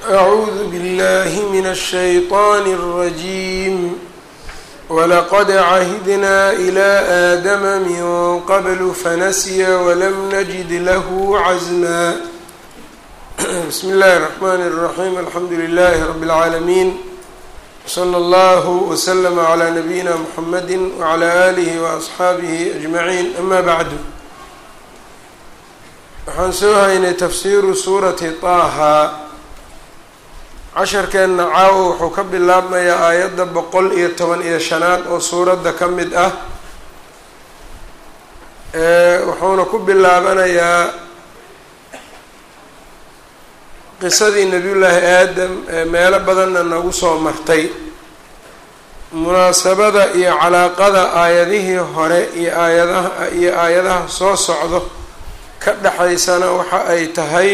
أعوذ بالله من الشيطان الرجيم ولقد عهدنا إلى آدم من قبل فنسي ولم نجد له عزما بسم الله الرحمن الرحيم الحمد لله رب العالمين وصلى الله وسلم على نبينا محمد وعلى آله وأصحaabihi أجمعين أما بعد waxaan soo haynay tafsiiru suurati طaaha casharkeenna caawo wuxuu ka bilaabmayaa aayadda boqol iyo toban iyo shanaad oo suuradda ka mid ah wuxuuna ku bilaabanayaa qisadii nebiyullaahi aadam ee meelo badanna nagu soo martay munaasabada iyo calaaqada aayadihii hore iyo aayadaha iyo aayadaha soo socdo ka dhexaysana waxa ay tahay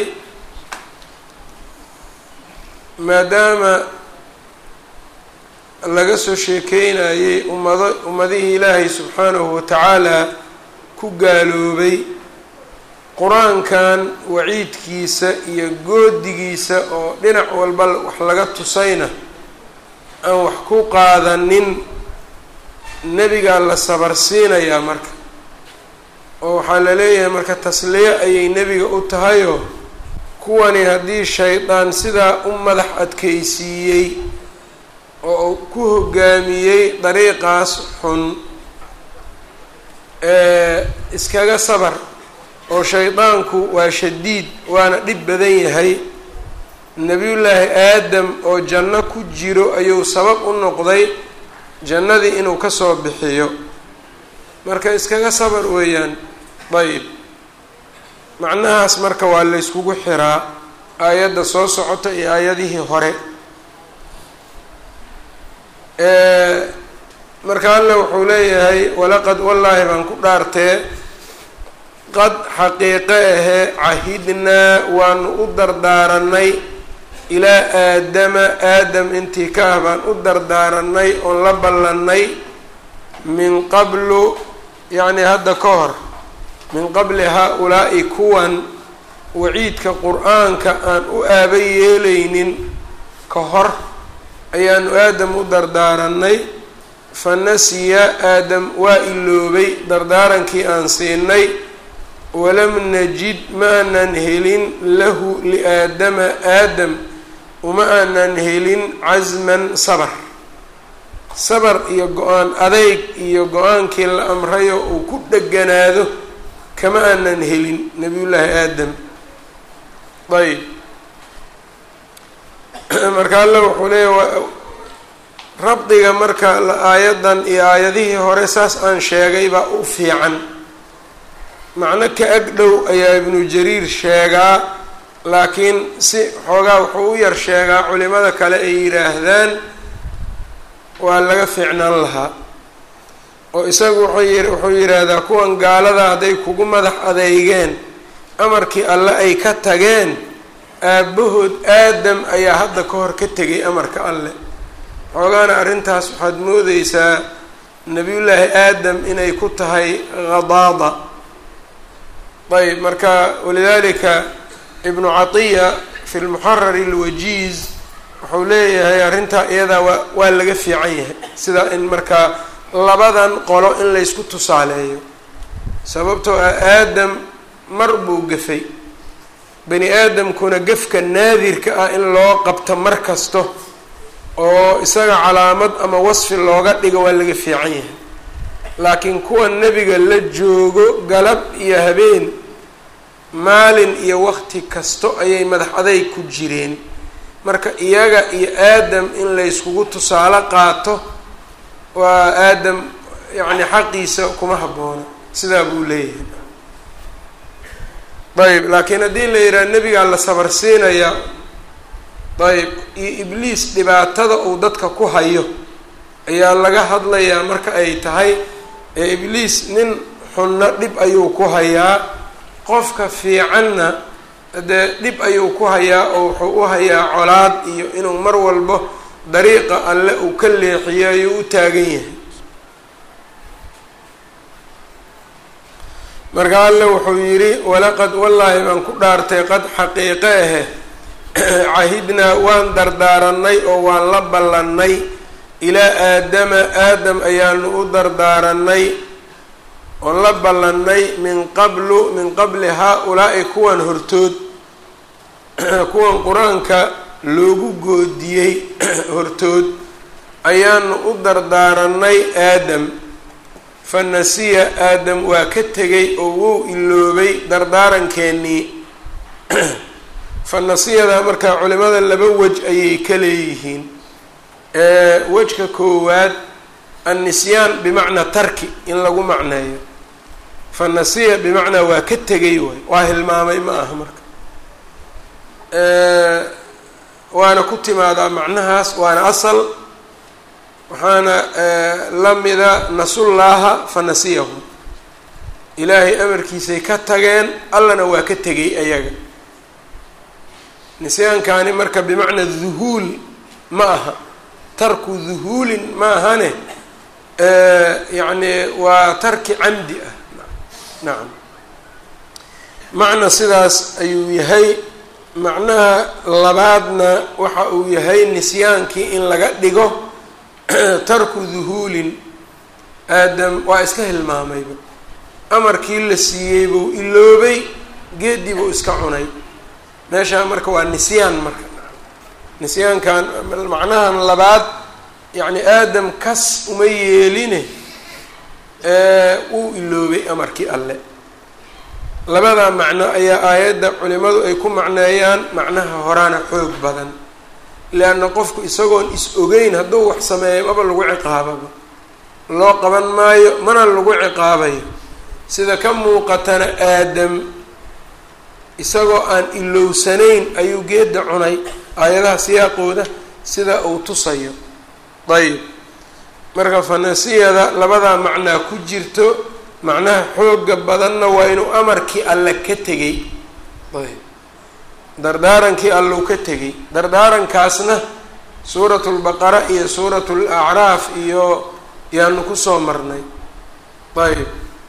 maadaama laga soo sheekeynayay ummado ummadihii ilaahay subxaanahu watacaala ku gaaloobay qur-aankan waciidkiisa iyo goodigiisa oo dhinac walba wax laga tusayna aan wax ku qaadanin nebigaa la sabarsiinayaa marka oo waxaa la leeyahay marka tasliye ayay nebiga u tahayoo kuwani haddii shaydaan sidaa u madax adkaysiiyey oo uu ku hogaamiyey dariiqaas xun ee iskaga sabar oo shaydaanku waa shadiid waana dhib badan yahay nebiyullaahi aadam oo janno ku jiro ayuu sabab u noqday jannadii inuu kasoo bixiyo marka iskaga sabar weeyaan dayib macnahaas marka waa la yskugu xiraa aayadda soo socota iyo aayadihii hore marka alle wuxuu leeyahay walaqad wallaahi baan ku dhaartee qad xaqiiqe ahee cahidnaa waanu u dardaaranay ilaa aadama aadam intii ka ah baan u dardaaranay oon la ballannay min qablu yacni hadda ka hor min qabli haa-ulaa'i kuwan waciidka qur-aanka aan u aaba yeelaynin ka hor ayaanu aadam u dardaaranay fa nasiya aadam waa iloobay dardaarankii aan siinay walam najid ma aanan helin lahu liaadama aadam uma aanan helin casman sabar sabar iyo go-aan adeyg iyo go-aankii la amrayo uu ku dheganaado kama aanan helin nabiyullaahi aadam ayb marka alle wuxuu leeya rabdiga marka aayaddan iyo aayadihii hore saas aan sheegay baa u fiican macno ka ag dhow ayaa ibnu jariir sheegaa laakiin si xoogaa wuxuu u yar sheegaa culimada kale ay yidhaahdaan waa laga fiicnaan lahaa oo isagu wuxuu wuxuu yidhaahdaa kuwan gaalada hadday kugu madax adeygeen amarkii alle ay ka tageen aabbahood aadam ayaa hadda ka hor ka tegay amarka alle xoogaana arrintaas waxaad moodeysaa nebiyullaahi aadam inay ku tahay khadaada ayb marka walidaalika ibnu catiya fi lmuxarari alwajiiz wuxuu leeyahay arrintaa iyadaa waa waa laga fiican yahay sidaa in markaa labadan qolo in laysku tusaaleeyo sababtoo ah aadam mar buu gafay bani aadamkuna gefka naadirka ah in loo qabto mar kasto oo isaga calaamad ama wasfi looga dhigo waa laga fiican yahay laakiin kuwa nebiga la joogo galab iyo habeen maalin iyo waqti kasto ayay madax adayg ku jireen marka iyaga iyo aadam in layskugu tusaale qaato waa aadam yacni xaqiisa kuma habboona sidaa buu leeyahay ayb laakiin haddii la yidhaha nebigaa la sabar siinaya ayb iyo ibliis dhibaatada uu dadka ku hayo ayaa laga hadlayaa marka ay tahay ee ibliis nin xunna dhib ayuu ku hayaa qofka fiicanna dee dhib ayuu ku hayaa oo wuxuu u hayaa colaad iyo inuu mar walbo dariiqa alle uu ka leexiyo ayuu u taagan yahay marka alle wuxuu yidhi walaqad wallaahi baan ku dhaartay qad xaqiiqe ahe cahidnaa waan dardaaranay oo waan la ballannay ilaa aadama aadam ayaanu u dardaaranay oon la ballannay min qablu min qabli haa-ulaa'i kuwan hortood kuwan qur-aanka loogu goodiyey hortood ayaanu u dardaaranay aadam fa nasiya aadam waa ka tegay oo wuu iloobay dardaarankeenii fa nasiyada markaa culimada laba wej ayay ka leeyihiin wejka koowaad annisyaan bimacnaa tarki in lagu macneeyo fa nasiya bimacnaa waa ka tegay waay waa hilmaamay ma aha marka waana ku timaadaa macnahaas waana asal waxaana la mida nasullaaha fa nasiyahu ilaahay amarkiisay ka tageen allana waa ka tegay ayaga nisyaankaani marka bimacnaa duhuul ma aha tarku duhuulin ma ahane yacni waa tarki camdi ah nacam macna sidaas ayuu yahay macnaha labaadna waxa uu yahay nisyaankii in laga dhigo tarku duhuulin aadam waa iska hilmaamayba amarkii la siiyey buu iloobay geedii buu iska cunay meeshaa marka waa nisyaan marka nisyaankan macnahan labaad yacni aadam kas uma yeeline wuu iloobay amarkii alle labadaa macno ayaa aayadda culimadu ay ku macneeyaan macnaha horaana xoog badan leanna qofku isagoon is ogeyn hadduu wax sameeyo maba lagu ciqaababa loo qaban maayo mana lagu ciqaabayo sida ka muuqatana aadam isagoo aan ilowsanayn ayuu geedda cunay aayadaha siyaaqooda sida uu tusayo dayib marka fanasiyada labadaa macnaa ku jirto macnaha xooga badanna waa inuu amarkii alle ka tegay ayb dardaarankii allou ka tegay dardaarankaasna suuratu lbaqara iyo suuratu lacraaf iyo yaanu kusoo marnay ayb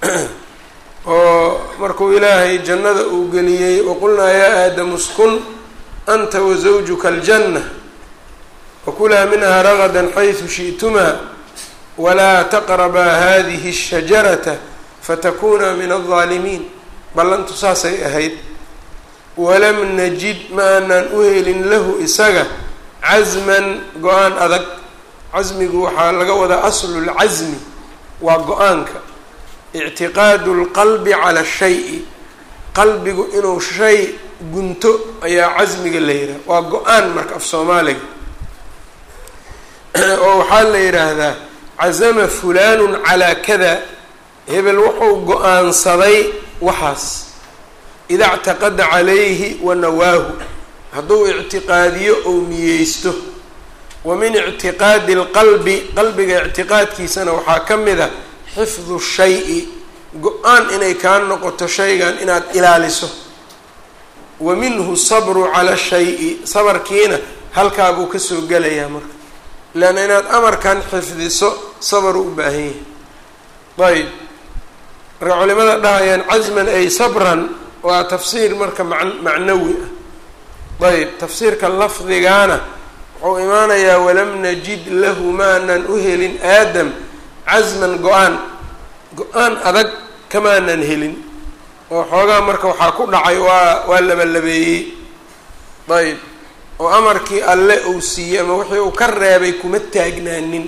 oo markuu ilaahay jannada uu geliyey waqulnaa yaa aadamu skun anta wasawjuka aljanna wakulaa minhaa ragadan xaysu shi'tumaa walaa taqrabaa hadihi الshajarata fatakuna min aldaalimiin ballantu saasay ahayd walam najid ma aanaan u helin lahu isaga casman go-aan adag casmigu waxaa laga wadaa aslu lcasmi waa go-aanka ictiqaadu lqalbi cala shayi qalbigu inuu shay gunto ayaa casmiga la yidhaha waa go-aan marka af soomaaliga oo waxaa la yidhaahdaa casama fulaanu calaa kada hebel wuxuu go-aansaday waxaas ida ctaqada calayhi wa nawaahu hadduu ictiqaadiyo ou niyeysto wa min ictiqaadi اlqalbi qalbiga ictiqaadkiisana waxaa ka mid a xifdu shayi go-aan inay kaa noqoto shaygan inaad ilaaliso wa minhu sabru cala shayi sabarkiina halkaabuu kasoo gelayaa marka leanna inaad amarkan xifdiso sabar u u baahan yahay ayb marka culimada dhahayaan casman ay sabran waa tafsiir marka man macnawi ah ayb tafsiirka lafdigaana wuxuu imaanayaa walam najid lahu maanan u helin aadam casman go-aan go-aan adag kamaanan helin oo xoogaa marka waxaa ku dhacay waa waa labalabeeyey ayb oo amarkii alle uu siiyey ama wixii uu ka reebay kuma taagnaanin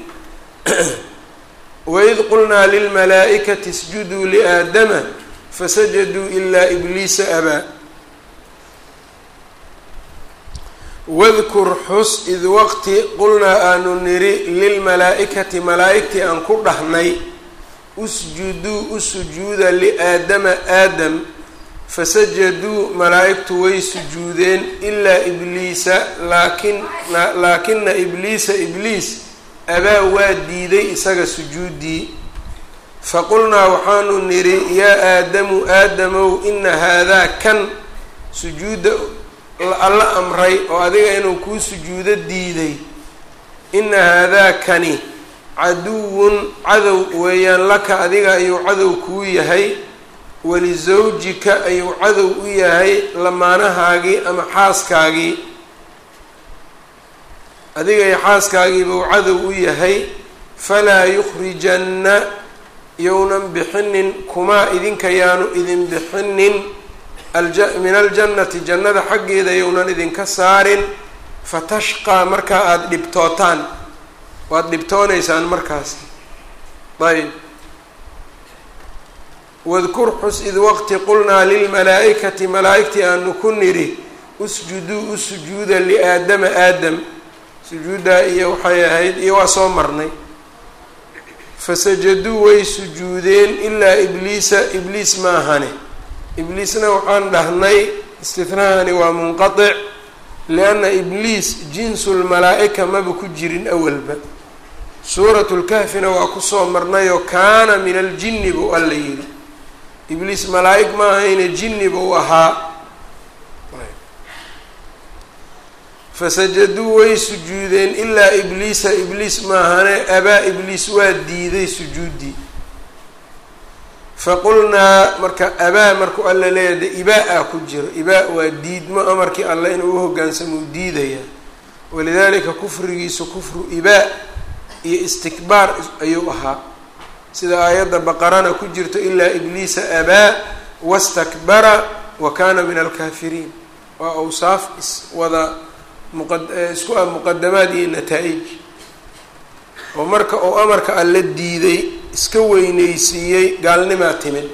waid qulnaa lilmalaa'ikati isjuduu liaadama fasajaduu ilaa ibliisa abaa wadkur xus id waqti qulnaa aanu niri lilmalaa-ikati malaa-igtii aan ku dhahnay usjuduu u sujuuda liaadama aadam fasajaduu malaa-igtu way sujuudeen ilaa ibliisa laakin laakina ibliisa ibliis abaa waa diiday isaga sujuuddii faqulnaa waxaanu nidhi yaa aadamu aadamow ina haadaa kan sujuudda alla amray oo adiga inuu kuu sujuudo diiday ina haadaa kani caduwun cadow weeyaan laka adiga ayuu cadow kuu yahay walisawjika ayuu cadow u yahay lamaanahaagii ama xaaskaagii adiga iyo xaaskaagiibuu cadow u yahay falaa yukhrijanna yownan bixinin kumaa idinka yaanu idin bixinin min aljannati jannada xaggeeda yownan idinka saarin fatashqaa markaa aada dhibtootaan waad dhibtoonaysaan markaas ayb wadkur xus id waqti qulnaa lilmalaa-ikati malaa-igtii aanu ku nidhi usjuduu u sujuuda liaadama aadam sujuuddaa iyo waxay ahayd iyo waa soo marnay fasajaduu way sujuudeen ilaa ibliisa ibliis maahane ibliisna waxaan dhahnay istithnahani waa munqatic lianna ibliis jinsu lmalaa-ika maba ku jirin awalba suuratu lkahfina waa kusoo marnayoo kaana min aljinni buu alla yidhi ibliis malaa-ig ma ahayne jinni buu ahaa fasajaduu way sujuudeen ilaa ibliisa ibliis maahane abaa ibliis waa diiday sujuuddii faqulnaa marka abaa markuu alla leeyahay de ibaa-a ku jiro ibaa waa diidmo amarkii alle inuu u hoggaansamo u diidaya walidaalika kufrigiisu kufru ibaa iyo istikbaar ayuu ahaa sida aayadda baqarana ku jirto ilaa ibliisa abaa wastakbara wa kaana min alkaafiriin waa awsaaf iswada muqisku ah muqadamaad iyo nataa-ij oo marka uu amarka alla diiday iska weyneysiiyey gaalnimaa timid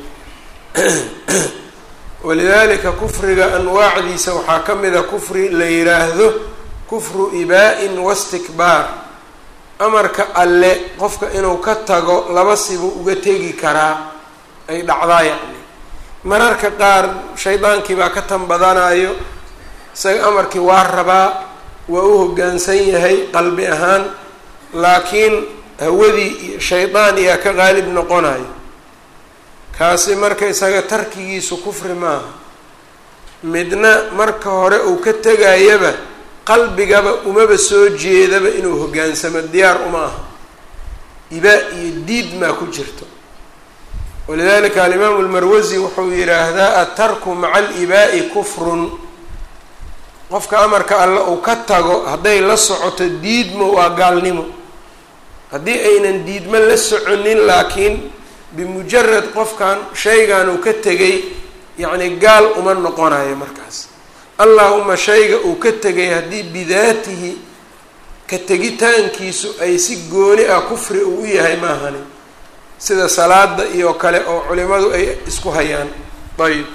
walidaalika kufriga anwaacdiisa waxaa ka mid a kufri la yiraahdo kufru ibaa-in wastikbaar amarka alle qofka inuu ka tago laba sibu uga tegi karaa ay dhacdaa yacni mararka qaar shaydaankii baa ka tan badanayo isaga amarkii waa rabaa waa u hoggaansan yahay qalbi ahaan laakiin hawadii iyo shaydaan iyaa ka qaalib noqonayo kaasi marka isaga tarkigiisu kufri maaha midna marka hore uu ka tegayaba qalbigaba umaba soo jeedaba inuu hoggaansamo diyaar uma aha ibaa iyo diid maa ku jirto walidalika alimaamu lmarwasi wuxuu yidhaahdaa atarku maca alibaa'i kufrun qofka amarka alle uu ka tago hadday la socoto diidmo waa gaalnimo haddii aynan diidmo la soconin laakiin bimujarad qofkan shaygan uu ka tegay yacni gaal uma noqonayo markaas allahuma shayga uu ka tegay haddii bidaatihi ka tegitaankiisu ay si gooni ah kufri uu u yahay maahani sida salaada iyo kale oo culimadu ay isku hayaan ayb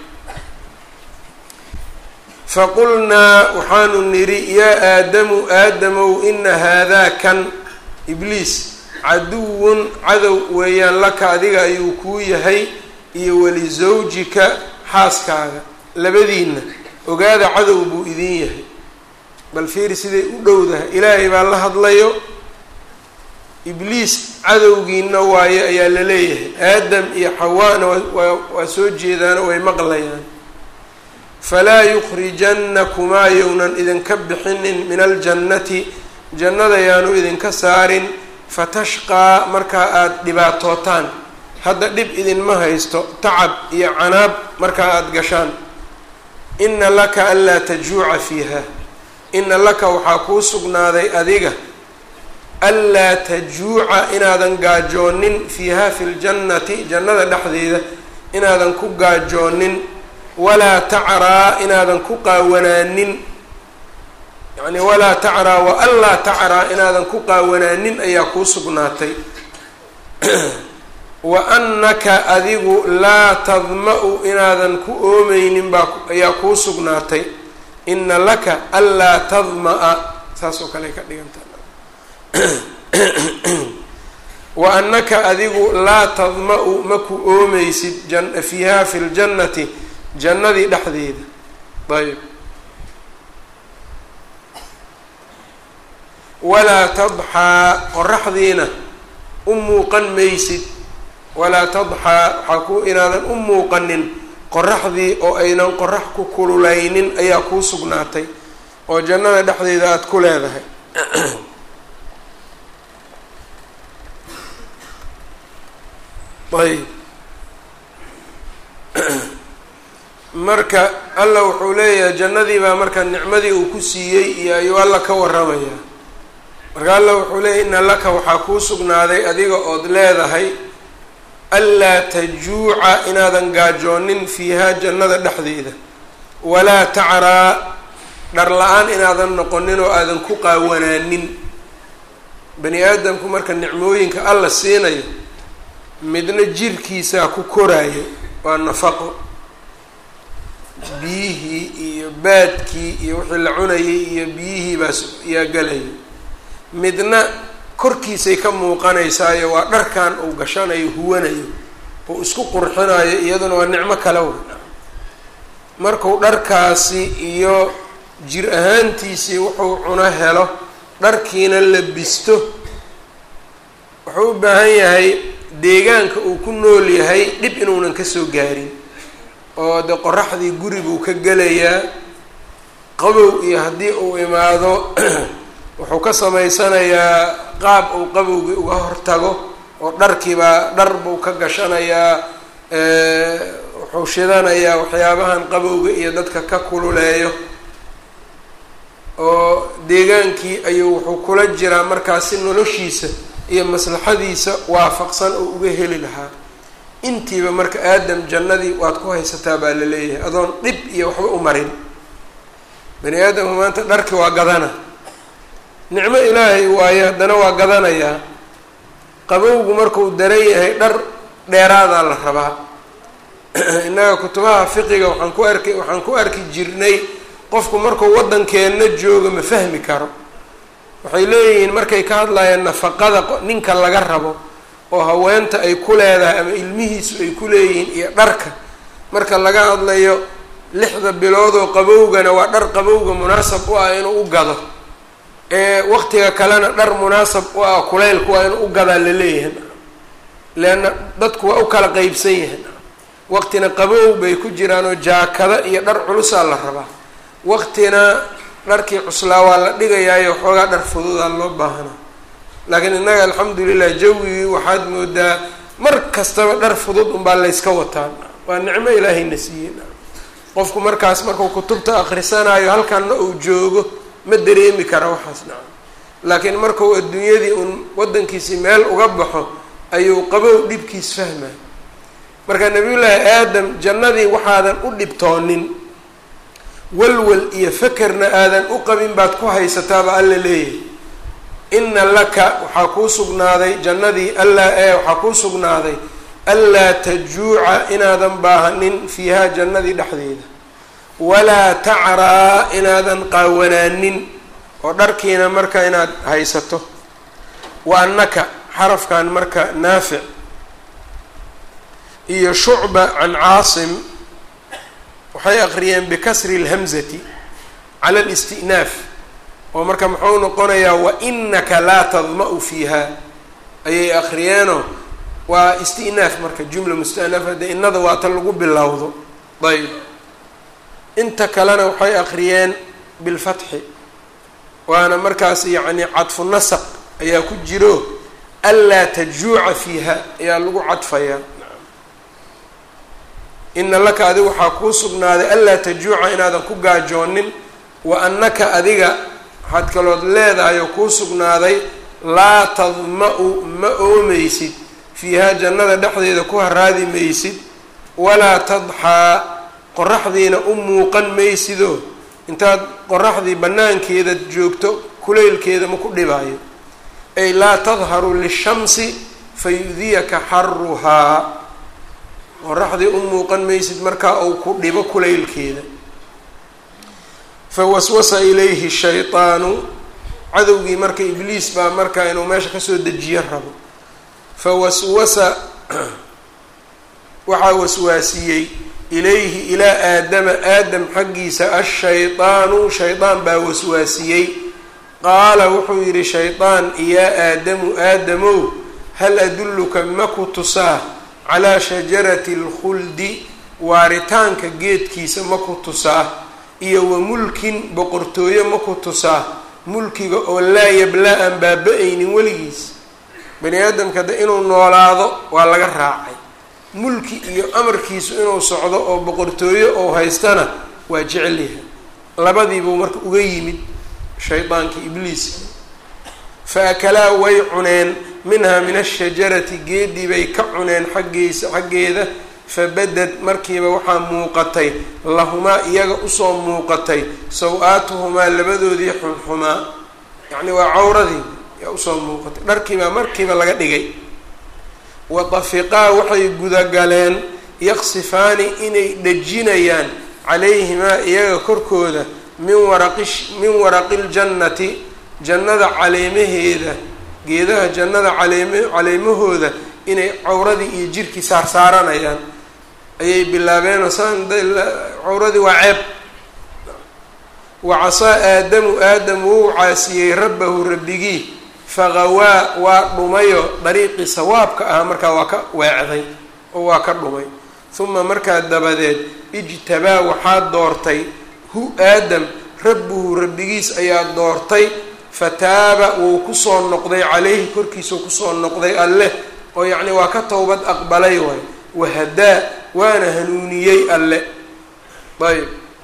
faqulnaa waxaanu nidhi yaa aadamu aadamow ina haadaa kan ibliis caduwun cadow weeyaan laka adiga ayuu kuu yahay iyo walisawjika xaaskaaga labadiinna ogaada cadow buu idin yahay bal fiiri siday u dhowdahay ilaahay baa la hadlayo ibliis cadowgiina waaye ayaa la leeyahay aadam iyo xawaana waa soo jeedaano way maqlayaan falaa yukhrijannakumaa yownan idinka bixinin min aljannati jannada yaanu idinka saarin fatashqaa markaa aada dhibaatootaan hadda dhib idinma haysto tacab iyo canaab markaa aada gashaan ina laka anlaa tajuuca fiiha ina laka waxaa kuu sugnaaday adiga anlaa tajuuca inaadan gaajoonin fiiha fi ljannati jannada dhexdeeda inaadan ku gaajoonin walaa tacraa inaadan ku qaawanaanin yacni walaa tacraa wa anlaa tacraa inaadan ku qaawanaanin ayaa kuu sugnaatay wa annaka adigu laa tadma-u inaadan ku oomeynin baa ayaa kuu sugnaatay ina laka anlaa tadma-a saas oo kale ay ka dhiganta wa annaka adigu laa tadma-u ma ku oomeysid fiiha fi ljannati jannadii dhexdeeda ayb walaa tadxaa qoraxdiina u muuqan maysid walaa tadxaa waxaa ku inaadan u muuqanin qoraxdii oo aynan qorax ku kululaynin ayaa kuu sugnaatay oo jannada dhexdeeda aada ku leedahay ayb marka alla wuxuu leeyahay jannadii baa marka nicmadii uu ku siiyey iyo ayuu alla ka waramayaa marka alla wuxuu leeyay ina laka waxaa kuu sugnaaday adiga ood leedahay anlaa tajuuca inaadan gaajoonin fiihaa jannada dhexdeeda walaa tacraa dhar la-aan inaadan noqonin oo aadan ku qaawanaanin bani aadamku marka nicmooyinka alla siinayo midna jirkiisaa ku koraayo waa nafaqo biyihii iyo baadkii iyo wixii la cunayay iyo biyihii baas yaa galayo midna korkiisay ka muuqanaysaayo waa dharkan uu gashanayo huwanayo uu isku qurxinayo iyaduna waa nicmo kale wey markuu dharkaasi iyo jir ahaantiisii wuxuu cuno helo dharkiina labisto wuxuu u baahan yahay deegaanka uu ku nool yahay dhib inuunan kasoo gaarin oo de qoraxdii guri buu ka gelayaa qabow iyo haddii uu imaado wuxuu ka samaysanayaa qaab uu qabowgii uga hortago oo dharkiibaa dhar buu ka gashanayaa wuxuu shidanayaa waxyaabahan qabowga iyo dadka ka kululeeyo oo deegaankii ayuu wuxuu kula jiraa markaasi noloshiisa iyo maslaxadiisa waafaqsan oo uga heli lahaa intiiba marka aadam jannadii waad ku haysataa baa la leeyahay adoon dhib iyo waxba u marin bani aadamku maanta dharki waa gadana nicmo ilaahay waayo haddana waa gadanayaa qabowgu markuu daran yahay dhar dheeraadaa la rabaa innaga kutubaha fiqiga waxaan ku arki waxaan ku arki jirnay qofku markuu waddankeenna joogo ma fahmi karo waxay leeyihiin markay ka hadlayaan nafaqada ninka laga rabo oo haweenta ay ku leedahay ama ilmihiisu ay ku leeyihiin iyo dharka marka laga hadlayo lixda biloodoo qabowgana waa dhar qabowga munaasab u ah inuu u gado ee waqtiga kalena dhar munaasab u ah kuleylku waa inuu u gadaa la leeyahay leanna dadku waa u kala qeybsan yahay waqtina qabow bay ku jiraan oo jaakada iyo dhar culusaa la rabaa waqtina dharkii cuslaa waa la dhigayaayo waxoogaa dhar fududaa loo baahana laakiin innaga alxamdulilah jawigii waxaad moodaa mar kastaba dhar fudud unbaa layska wataa waa nicmo ilaahayna siiyey qofku markaas markuu kutubta akrisanayo halkanna uu joogo ma dareemi kara waxaas naca laakiin markuu adduunyadii uun waddankiisii meel uga baxo ayuu qabow dhibkiis fahmay marka nabiyullaahi aadam jannadii waxaadan u dhibtoonin walwal iyo fakerna aadan u qabin baad ku haysataaba alla leeyahay ina laka waxaa kuu sugnaaday jannadii allaa ee waxaa kuu sugnaaday anlaa tajuuca inaadan baahanin fiihaa jannadii dhexdeeda walaa tacraa inaadan qaawanaanin oo dharkiina marka inaad haysato wa annaka xarafkan marka naafic iyo shucba can caasim waxay aqriyeen bikasri اlhamzati cala اlistinaaf oo marka muxuu noqonayaa wainaka laa tadma-u fiiha ayay akriyeenoo waa istinaaf marka jumla mustanafa de inada waa ta lagu bilowdo ayb inta kalena waxay akriyeen bilfatxi waana markaas yacni cadfu nasaq ayaa ku jiro anlaa tajuuca fiiha ayaa lagu cadfayaa ina laka adiga waxaa kuu sugnaaday anlaa tajuuca inaadan ku gaajoonin wa annaka adiga waxaad kalood leedahay oo kuu sugnaaday laa tadma-u ma oomaysid fiihaa jannada dhexdeeda ku haraadi maysid walaa tadxaa qoraxdiina u muuqan maysidoo intaad qoraxdii bannaankeeda joogto kulaylkeeda ma ku dhibaayo ay laa tadharu lishamsi fayudiyaka xaruhaa qoraxdii u muuqan maysid markaa uu ku dhibo kulaylkeeda fawaswasa ilayhi shayطaanu cadowgii marka ibliis baa markaa inuu meesha kasoo dejiyo rabo fawaswasa waxaa waswaasiyey ilayhi ilaa aadama aadam xaggiisa ashayطaanu shaydaan baa waswaasiyey qaala wuxuu yidhi shaydaan yaa aadamu aadamow hal adulluka ma ku tusaa calaa shajarati اlkhuldi waaritaanka geedkiisa ma ku tusaa iyo wa mulkin boqortooyo ma ku tusaa mulkiga oo laa yablaa aan baaba-aynin weligiis bani aadamka de inuu noolaado waa laga raacay mulki iyo amarkiisu inuu socdo oo boqortooyo ou haystana waa jecel yahay labadiibuu marka uga yimid shaydaankii ibliiska fa akalaa way cuneen minhaa min ashajarati geedii bay ka cuneen xaggiisa xaggeeda fabadad markiiba waxaa muuqatay lahumaa iyaga usoo muuqatay saw-aatuhumaa labadoodii xunxumaa yacni waa cawradii yaa usoo muuqatay dharkiibaa markiiba laga dhigay wa tafiqaa waxay gudagaleen yaqsifaani inay dhejinayaan calayhimaa iyaga korkooda min waraqi min waraqi ljannati jannada caleemaheeda geedaha jannada caleem caleemahooda inay cawradii iyo jirkii saarsaaranayaan ayay bilaabeen saan cawradii waa ceeb wa casaa aadamu aadam wou caasiyey rabbahu rabbigii faqawaa waa dhumayo dariiqii sawaabka ah markaa waa ka weecday oo waa ka dhumay uma markaa dabadeed ijtabaa waxaa doortay hu aadam rabbuhu rabbigiis ayaa doortay fataaba wuu kusoo noqday caleyhi korkiisau kusoo noqday alleh oo yacni waa ka towbad aqbalay waay wahadaa waana hanuuniyey alle ayb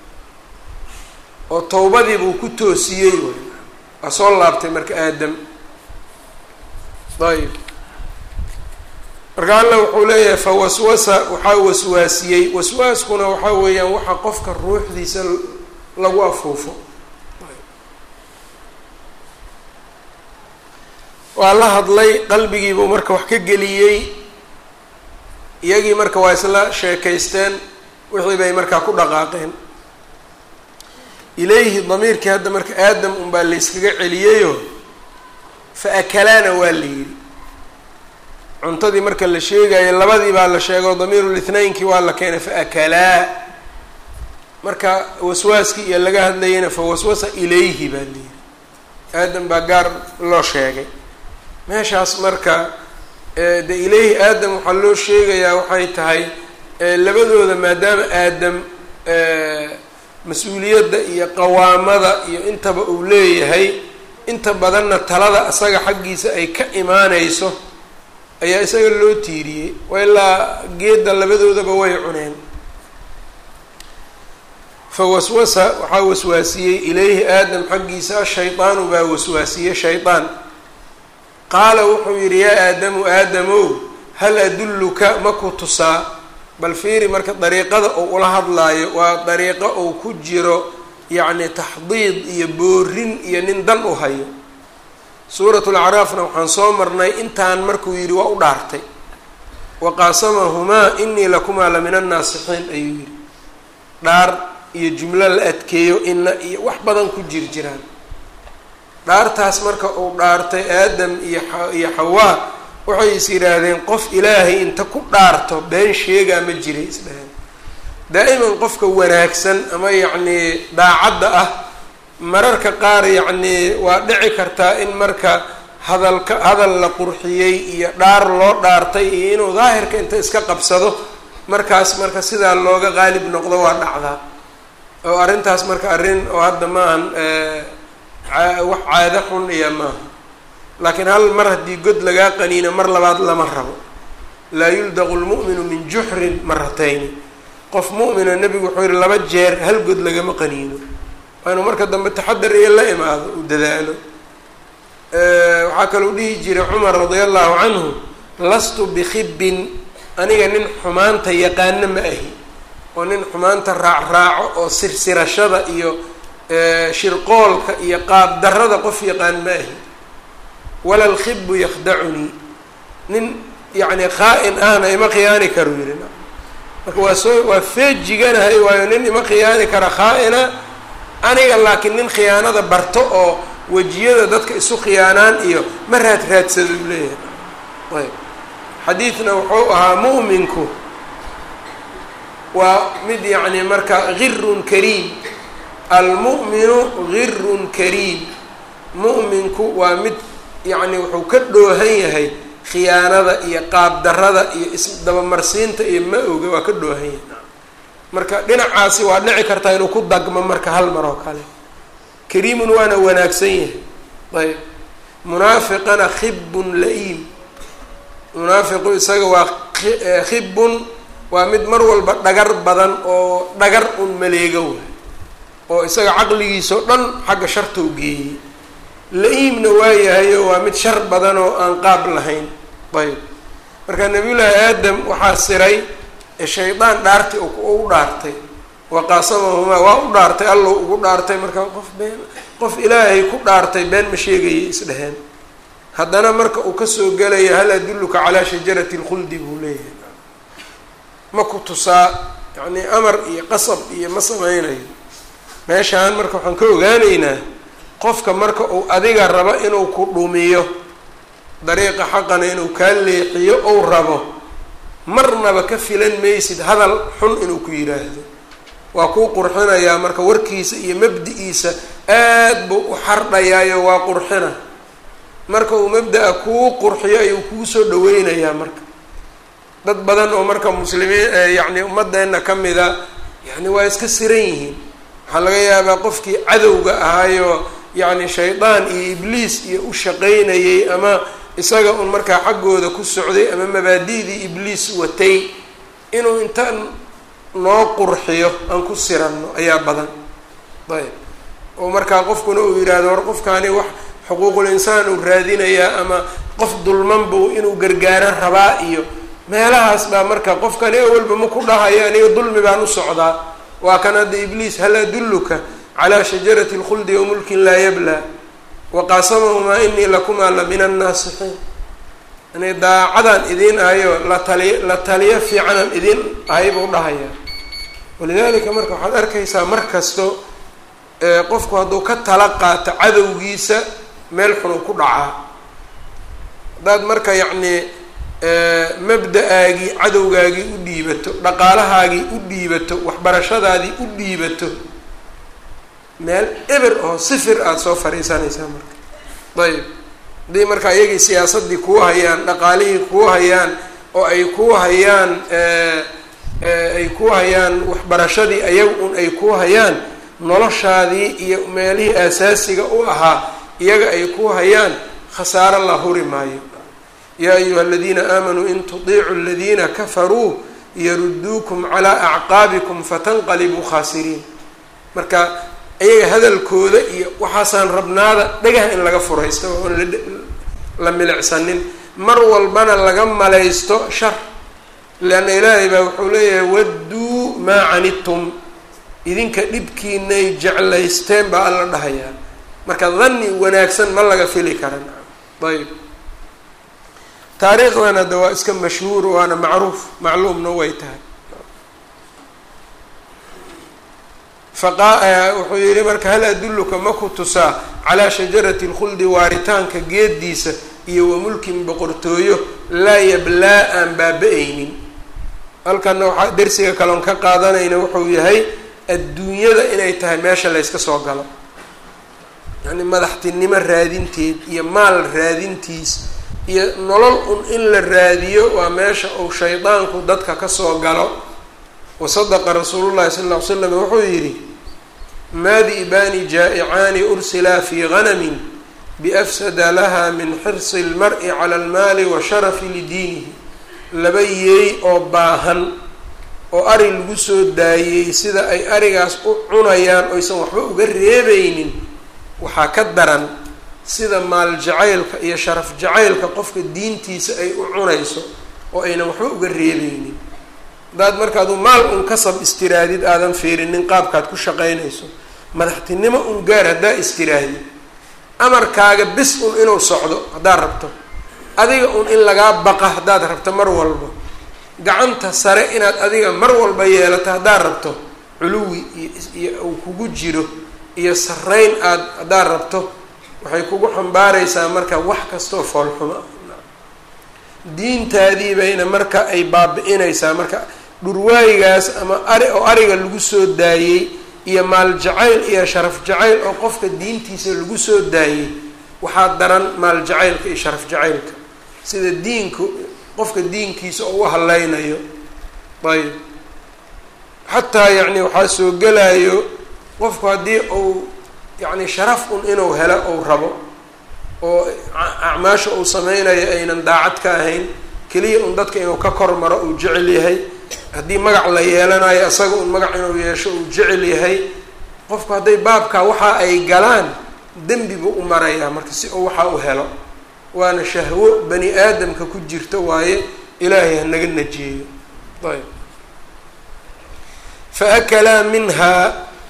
oo towbadii buu ku toosiyey waay waa soo laabtay marka aadam ayb marka alla wuxuu leeyahay fa waswasa waxaa waswaasiyey waswaaskuna waxaa weeyaan waxa qofka ruuxdiisa lagu afuufo waa la hadlay qalbigiibuu marka wax ka geliyey iyagii marka waa isla sheekaysteen wixii bay markaa ku dhaqaaqeen ilayhi damiirkii hadda marka aadam unbaa layskaga celiyeyo fa akalaana waa la yidhi cuntadii marka la sheegayo labadii baa la sheego damiirul ithnaynkii waa la keenay fa akalaa marka waswaaskii iyo laga hadlayana fa waswasa ilayhi baa la yidhi aadam baa gaar loo sheegay meeshaas marka de ilayhi aadam waxaa loo sheegayaa waxay tahay labadooda maadaama aadam mas-uuliyadda iyo qawaamada iyo intaba uu leeyahay inta badanna talada isaga xaggiisa ay ka imaaneyso ayaa isaga loo tiiriyey ilaa geedda labadoodaba way cuneen fa waswasa waxaa waswaasiyey ilayhi aadam xaggiisa ashaydaanu baa waswaasiyey shaydaan qaala wuxuu yidhi yaa aadamu aadamow hal adulluka ma ku tusaa bal fiiri marka dariiqada uu ula hadlaayo waa dariiqo uu ku jiro yacni taxdiid iyo boorin iyo nin dan u hayo suuratul acraafna waxaan soo marnay intaan markuu yidhi waa u dhaartay wa qaasamahumaa inii lakumaa la min annaasixiin ayuu yidhi dhaar iyo jumlo la adkeeyo ina iyo wax badan ku jir jiraan dhaartaas marka uu dhaartay aadam iyo iyo xawaa waxay is yidhaahdeen qof ilaahay inta ku dhaarto been sheegaa ma jiray isdhaheen daa'iman qofka wanaagsan ama yacnii daacadda ah mararka qaar yacnii waa dhici kartaa in marka hadalka hadal la qurxiyey iyo dhaar loo dhaartay iyo inuu daahirka inta iska qabsado markaas marka sidaa looga qaalib noqdo waa dhacdaa oo arrintaas marka arrin oo hadda maahan wax caado xun iyo maaha laakiin hal mar haddii god lagaa qaniino mar labaad lama rabo laa yuldaqu lmu'minu min juxrin maratayni qof mu'mina nebigu wuxuu yihi laba jeer hal god lagama qaniino waa inuu marka dambe taxadar iyo la imaado uu dadaalo waxaa kaluu dhihi jiray cumar radia allahu canhu lastu bikhibin aniga nin xumaanta yaqaano ma ahi oo nin xumaanta raacraaco oo sirsirashada iyo shirqoolka iyo qaab darada qof yaqaan ma ahi wala lkhibu yakhdacunii nin yacni khaa-in ahna ima khiyaani karu yidhi marka waa soo waa feejiganahay waayo nin ima khiyaani kara khaa-ina aniga laakiin nin khiyaanada barto oo wejiyada dadka isu khiyaanaan iyo ma raad raadsado u leeyahay ayb xadiidna wuxuu ahaa mu'minku waa mid yacni marka girun kariim almu'minu girun kariim mu'minku waa mid yacni wuxuu ka dhoohan yahay khiyaanada iyo qaabdarada iyo isdabamarsiinta iyo ma oga waa ka dhoohan yahay marka dhinacaasi waa dhici kartaa inuu ku dagmo marka hal mar oo kale kariimun waana wanaagsan yahay ayb munaafiqana khibun la-iim munaafiqu isaga waa khibun waa mid mar walba dhagar badan oo dhagar un maleego waay oo isaga caqligiisa o dhan xagga sharta u geeyey la-iimna waayahayo waa mid shar badan oo aan qaab lahayn ayb marka nabiyullaahi aadam waxaa siray shaydaan dhaarti u dhaartay waqaasamahumaa waa u dhaartay allow ugu dhaartay marka qof been qof ilaahay ku dhaartay been ma sheegayay isdheheen haddana marka uu kasoo gelaya hal adulluka calaa shajarati lkhuldi buu leeyahay ma ku tusaa yacnii amar iyo qasab iyo ma sameynayo meeshaan marka waxaan ka ogaaneynaa qofka marka uu adiga rabo inuu ku dhumiyo dariiqa xaqana inuu kaa leexiyo ou rabo marnaba ka filan maysid hadal xun inuu ku yidhaahdo waa kuu qurxinayaa marka warkiisa iyo mabdi-iisa aad buu u xardhayaayo waa qurxina marka uu mabda-a kuu qurxiyo ayuu kuu soo dhaweynayaa marka dad badan oo marka muslimiin yacni ummadeenna ka mida yani waa iska siran yihiin waxaa laga yaabaa qofkii cadowga ahaayoo yacni shaydaan iyo ibliis iyo u shaqaynayay ama isaga un markaa xaggooda ku socday ama mabaadi'dii ibliis watay inuu intaan noo qurxiyo aan ku siranno ayaa badan ayb oo markaa qofkuna uu yidhaahdo war qofkaani wax xuquuqul insaan uu raadinayaa ama qof dulman buu inuu gargaaran rabaa iyo meelahaas baa marka qofkani awalba ma ku dhahayo aniga dulmi baan u socdaa waa kan hadda ibliis hal adulluka calaa shajarati lkhuldi wa mulkin laa yablaa waqaasamahumaa inii lakumaa la min annaasixiin yani daacadaan idiin ahayo la taliy la taliyo fiicanaan idiin ahay buu dhahaya walidaalika marka waxaad arkaysaa mar kasto qofku hadduu ka tala qaato cadowgiisa meel xunuu ku dhacaa haddaad marka yacnii mabda-aagii cadowgaagii u dhiibato dhaqaalahaagii u dhiibato waxbarashadaadii u dhiibato meel eber oo sifir aada soo fariisanaysaa marka ayb haddii marka iyagii siyaasaddii kuu hayaan dhaqaalihii kuu hayaan oo ay kuu hayaan ay kuu hayaan waxbarashadii ayaga un ay kuu hayaan noloshaadii iyo meelihii aasaasiga u ahaa iyaga ay kuu hayaan khasaaro la huri maayo yaa ayuha aladiina aamanuu in tudiicuu aladiina kafaruu yaruduukum calaa acqaabikum fatanqalibuu khaasiriin marka iyaga hadalkooda iyo waxaasaan rabnaada dhagaha in laga furaysto oon la milicsanin mar walbana laga malaysto shar leanna ilaahay baa wuxuu leeyahay wadduu maa canidtum idinka dhibkiinay jeclaysteen baa alla dhahayaa marka dhanni wanaagsan ma laga fili karan ayb taariikhdan hadda waa iska mashhuur waana macruuf macluumna way tahay faqa wuxuu yihi marka hal adulluka ma ku tusaa calaa shajarati lkhuldi waaritaanka geediisa iyo wa mulkin boqortooyo laa yablaa aan baaba-aynin halkana waxaa dersiga kaloon ka qaadanayna wuxuu yahay adduunyada inay tahay meesha layska soo galo yacni madaxtinimo raadinteed iyo maal raadintiis iyo nolol un in la raadiyo waa meesha uu shaydaanku dadka kasoo galo wasadaqa rasuulullahi sala lla ly slam wuxuu yidhi maadi'baani jaa'icaani ursilaa fii ganamin biafsada laha min xirsi lmar-i cala almaali wa sharafi lidiinihi laba yeey oo baahan oo ari lagu soo daayey sida ay arigaas u cunayaan oysan waxba uga reebeynin waxaa ka daran sida maal jacaylka iyo sharaf jacaylka qofka diintiisa ay u cunayso oo aynan waxba uga reebeynin haddaad markaadu maal un kasab istiraadid aadan fiirinin qaabkaad ku shaqaynayso madaxtinimo un gaar haddaa istiraadid amarkaaga bis un inuu socdo haddaad rabto adiga un in lagaa baqa haddaad rabto mar walba gacanta sare inaad adiga mar walba yeelato haddaad rabto culuwi iyo uu kugu jiro iyo sarreyn aad haddaad rabto waxay kugu xambaaraysaa marka wax kastoo foolxuma diintaadii bayna marka ay baabi-inaysaa marka dhurwaayigaas ama ari oo ariga lagu soo daayey iyo maal jacayl iyo sharaf jacayl oo qofka diintiisa lagu soo daayey waxaa daran maal jacaylka iyo sharaf jacaylka sida diinku qofka diinkiisa oo u haleynayo ayb xataa yacni waxaa soo gelayo qofku haddii uu yacni sharaf un inuu helo ou rabo oo acmaasha uu sameynayo aynan daacad ka ahayn keliya un dadka inuu ka kor maro uu jecel yahay haddii magac la yeelanayo isaga un magac inuu yeesho uu jecel yahay qofku hadday baabkaa waxa ay galaan dembi buu u marayaa marka si uu waxaa u helo waana shahwo bani aadamka ku jirta waaye ilaahay hanaga najiyeeyo ayb faakalaa minhaa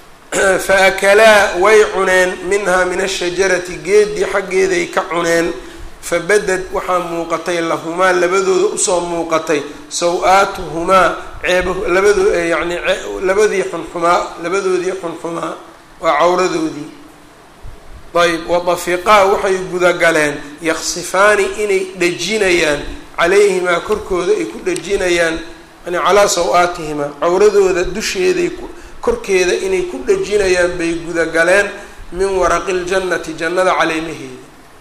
faakalaa way cuneen minhaa min ashajarati geedii xaggeeday ka cuneen fabadad waxaa muuqatay lahumaa labadooda usoo muuqatay saw-aatuhumaa ceeb labadoo yacni labadii xunxumaa labadoodii xunxumaa waa cawradoodii ayb wadafiqaa waxay gudagaleen yaksifaani inay dhejinayaan calayhimaa korkooda ay ku dhejinayaan yani calaa saw-aatihimaa cawradooda dusheeday korkeeda inay ku dhejinayaan bay gudagaleen min waraqi ljannati jannada caleemaheeda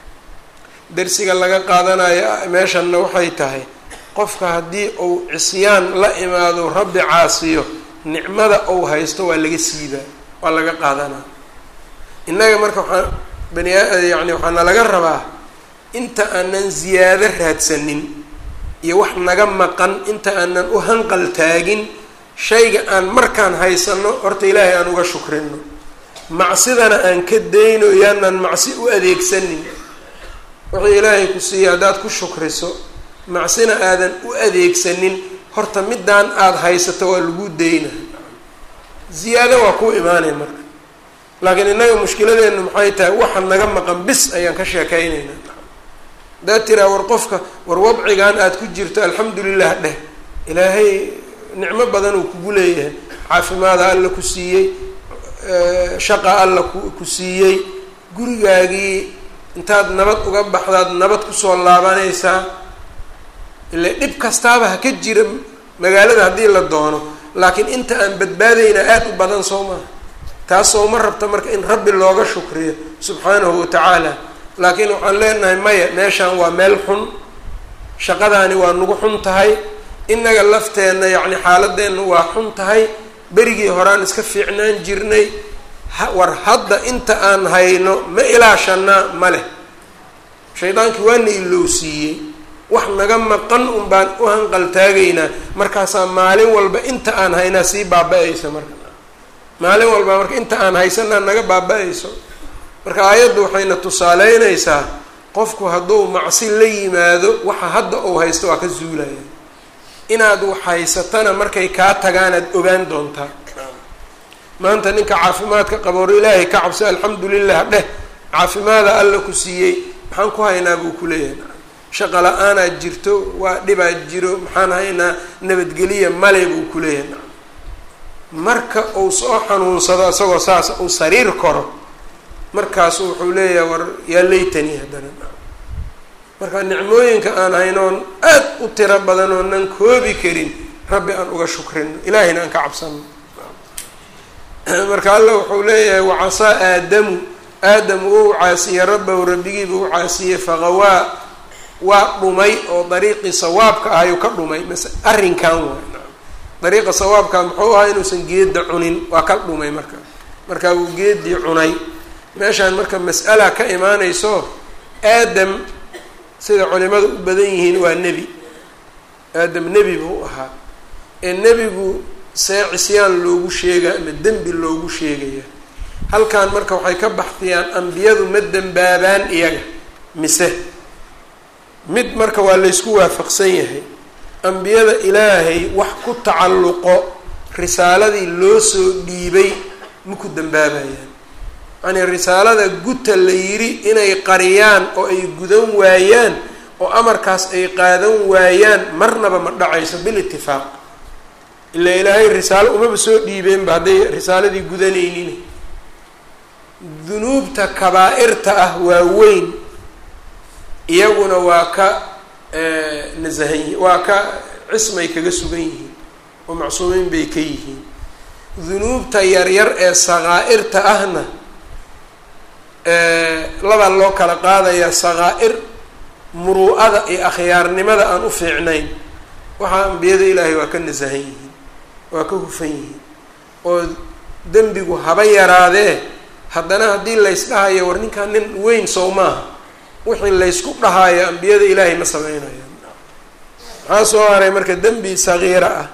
darsiga laga qaadanayo meeshanna waxay tahay qofka haddii uu cisyaan la imaado rabbi caasiyo nicmada uu haysto waa laga siibaa waa laga qaadanaa innaga marka waxaa bani yani waxaana laga rabaa inta aanan ziyaado raadsanin iyo wax naga maqan inta aanan u hanqal taagin shayga aan markaan haysano horta ilaahay aan uga shukrino macsidana aan ka dayno yaanan macsi u adeegsanin wixii ilaahay ku siiya haddaad ku shukriso macsina aadan u adeegsanin horta middaan aada haysato waa lagu dayna ziyaado waa kuu imaanaya marka laakiin innaga mushkiladeenu maxay tahay waxa naga maqan bis ayaan ka sheekaynaynaa haddaad tiraa war qofka war wadcigan aada ku jirto alxamdulilah dheh ilaahay nicmo badan uu kugu leeyahay caafimaada alla ku siiyey shaqa alla ku ku siiyey gurigaagii intaad nabad uga baxdaad nabad kusoo laabanaysaa ile dhib kastaaba ha ka jira magaalada haddii la doono laakiin inta aan badbaadayna aada u badan soo maha taas sooma rabta marka in rabbi looga shukriyo subxaanahu wa tacaala laakiin waxaan leenahay maya meeshaan waa meel xun shaqadaani waa nagu xun tahay innaga lafteenna yacni xaaladeenna waa xun tahay berigii horaan iska fiicnaan jirnay war hadda inta aan hayno ma ilaashanaa ma leh shaydaankii waana ilowsiiyey wax naga maqan un baan u hanqaltaagaynaa markaasaa maalin walba inta aan haynaa sii baaba-aysa marka maalin walba marka inta aan haysanaa naga baaba-ayso marka aayaddu waxayna tusaaleynaysaa qofku hadduu macsi la yimaado waxa hadda uu haysto waa ka zuulaya inaad wax haysatana markay kaa tagaanaad ogaan doontaa maanta ninka caafimaadka qaboor ilaahay ka cabso alxamdu lilah dheh caafimaada alla ku siiyey maxaan ku haynaa buu ku leeyahay shaqa la-aanaad jirto waa dhibaad jiro maxaan haynaa nabadgeliya male buu ku leeyahay marka uu soo xanuunsado isagoo saas uu sariir koro markaasu wuxuu leeyahay war yaa laytani haddana marka nicmooyinka aan haynoon aad u tiro badan oonan koobi karin rabbi aan uga shukrino ilaahayna aan ka cabsano marka alla wuxuu leeyahay wacasaa aadamu aadamu uu caasiyey rabbahu rabbigiiba u caasiyey faqawaa waa dhumay oo dariiqii sawaabka ahayuu ka dhumay mase arrinkan waay dariiqa sawaabka muxuu ahaa inuusan geeda cunin waa ka dhumay marka markaa wuu geedii cunay meeshaan marka mas'ala ka imaanayso aadam sida culimadu u badan yihiin waa nebi aadam nebi buu ahaa ee nebigu see cisyaan loogu sheega ama dembi loogu sheegaya halkan marka waxay ka baxdiyaan ambiyadu ma dembaabaan iyaga mise mid marka waa laysku waafaqsan yahay ambiyada ilaahay wax ku tacalluqo risaaladii loo soo dhiibay ma ku dembaabayaan yacnii risaalada guta la yidhi inay qariyaan oo ay gudan waayaan oo amarkaas ay qaadan waayaan marnaba ma dhacayso bil itifaaq ilaa ilaahay risaalo umaba soo dhiibeenba hadday risaaladii gudanaynin dunuubta kabaa-irta ah waa weyn iyaguna waa ka nasahan yihin waa ka cismay kaga sugan yihiin oo macsuumiin bay ka yihiin dunuubta yaryar ee saqaa-irta ahna labaa loo kala qaadayaa saqaa-ir muruu-ada iyo akhyaarnimada aan u fiicnayn waxaa ambiyada ilaahay waa ka nasahan yihiin waa ka hufan yihiin oo dembigu haba yaraadee haddana haddii laysdhahayo war ninkaan nin weyn sow maaha wixii laysku dhahaayo ambiyada ilaahay ma sameynayaan maxaa soo haray marka dembi sagiira ah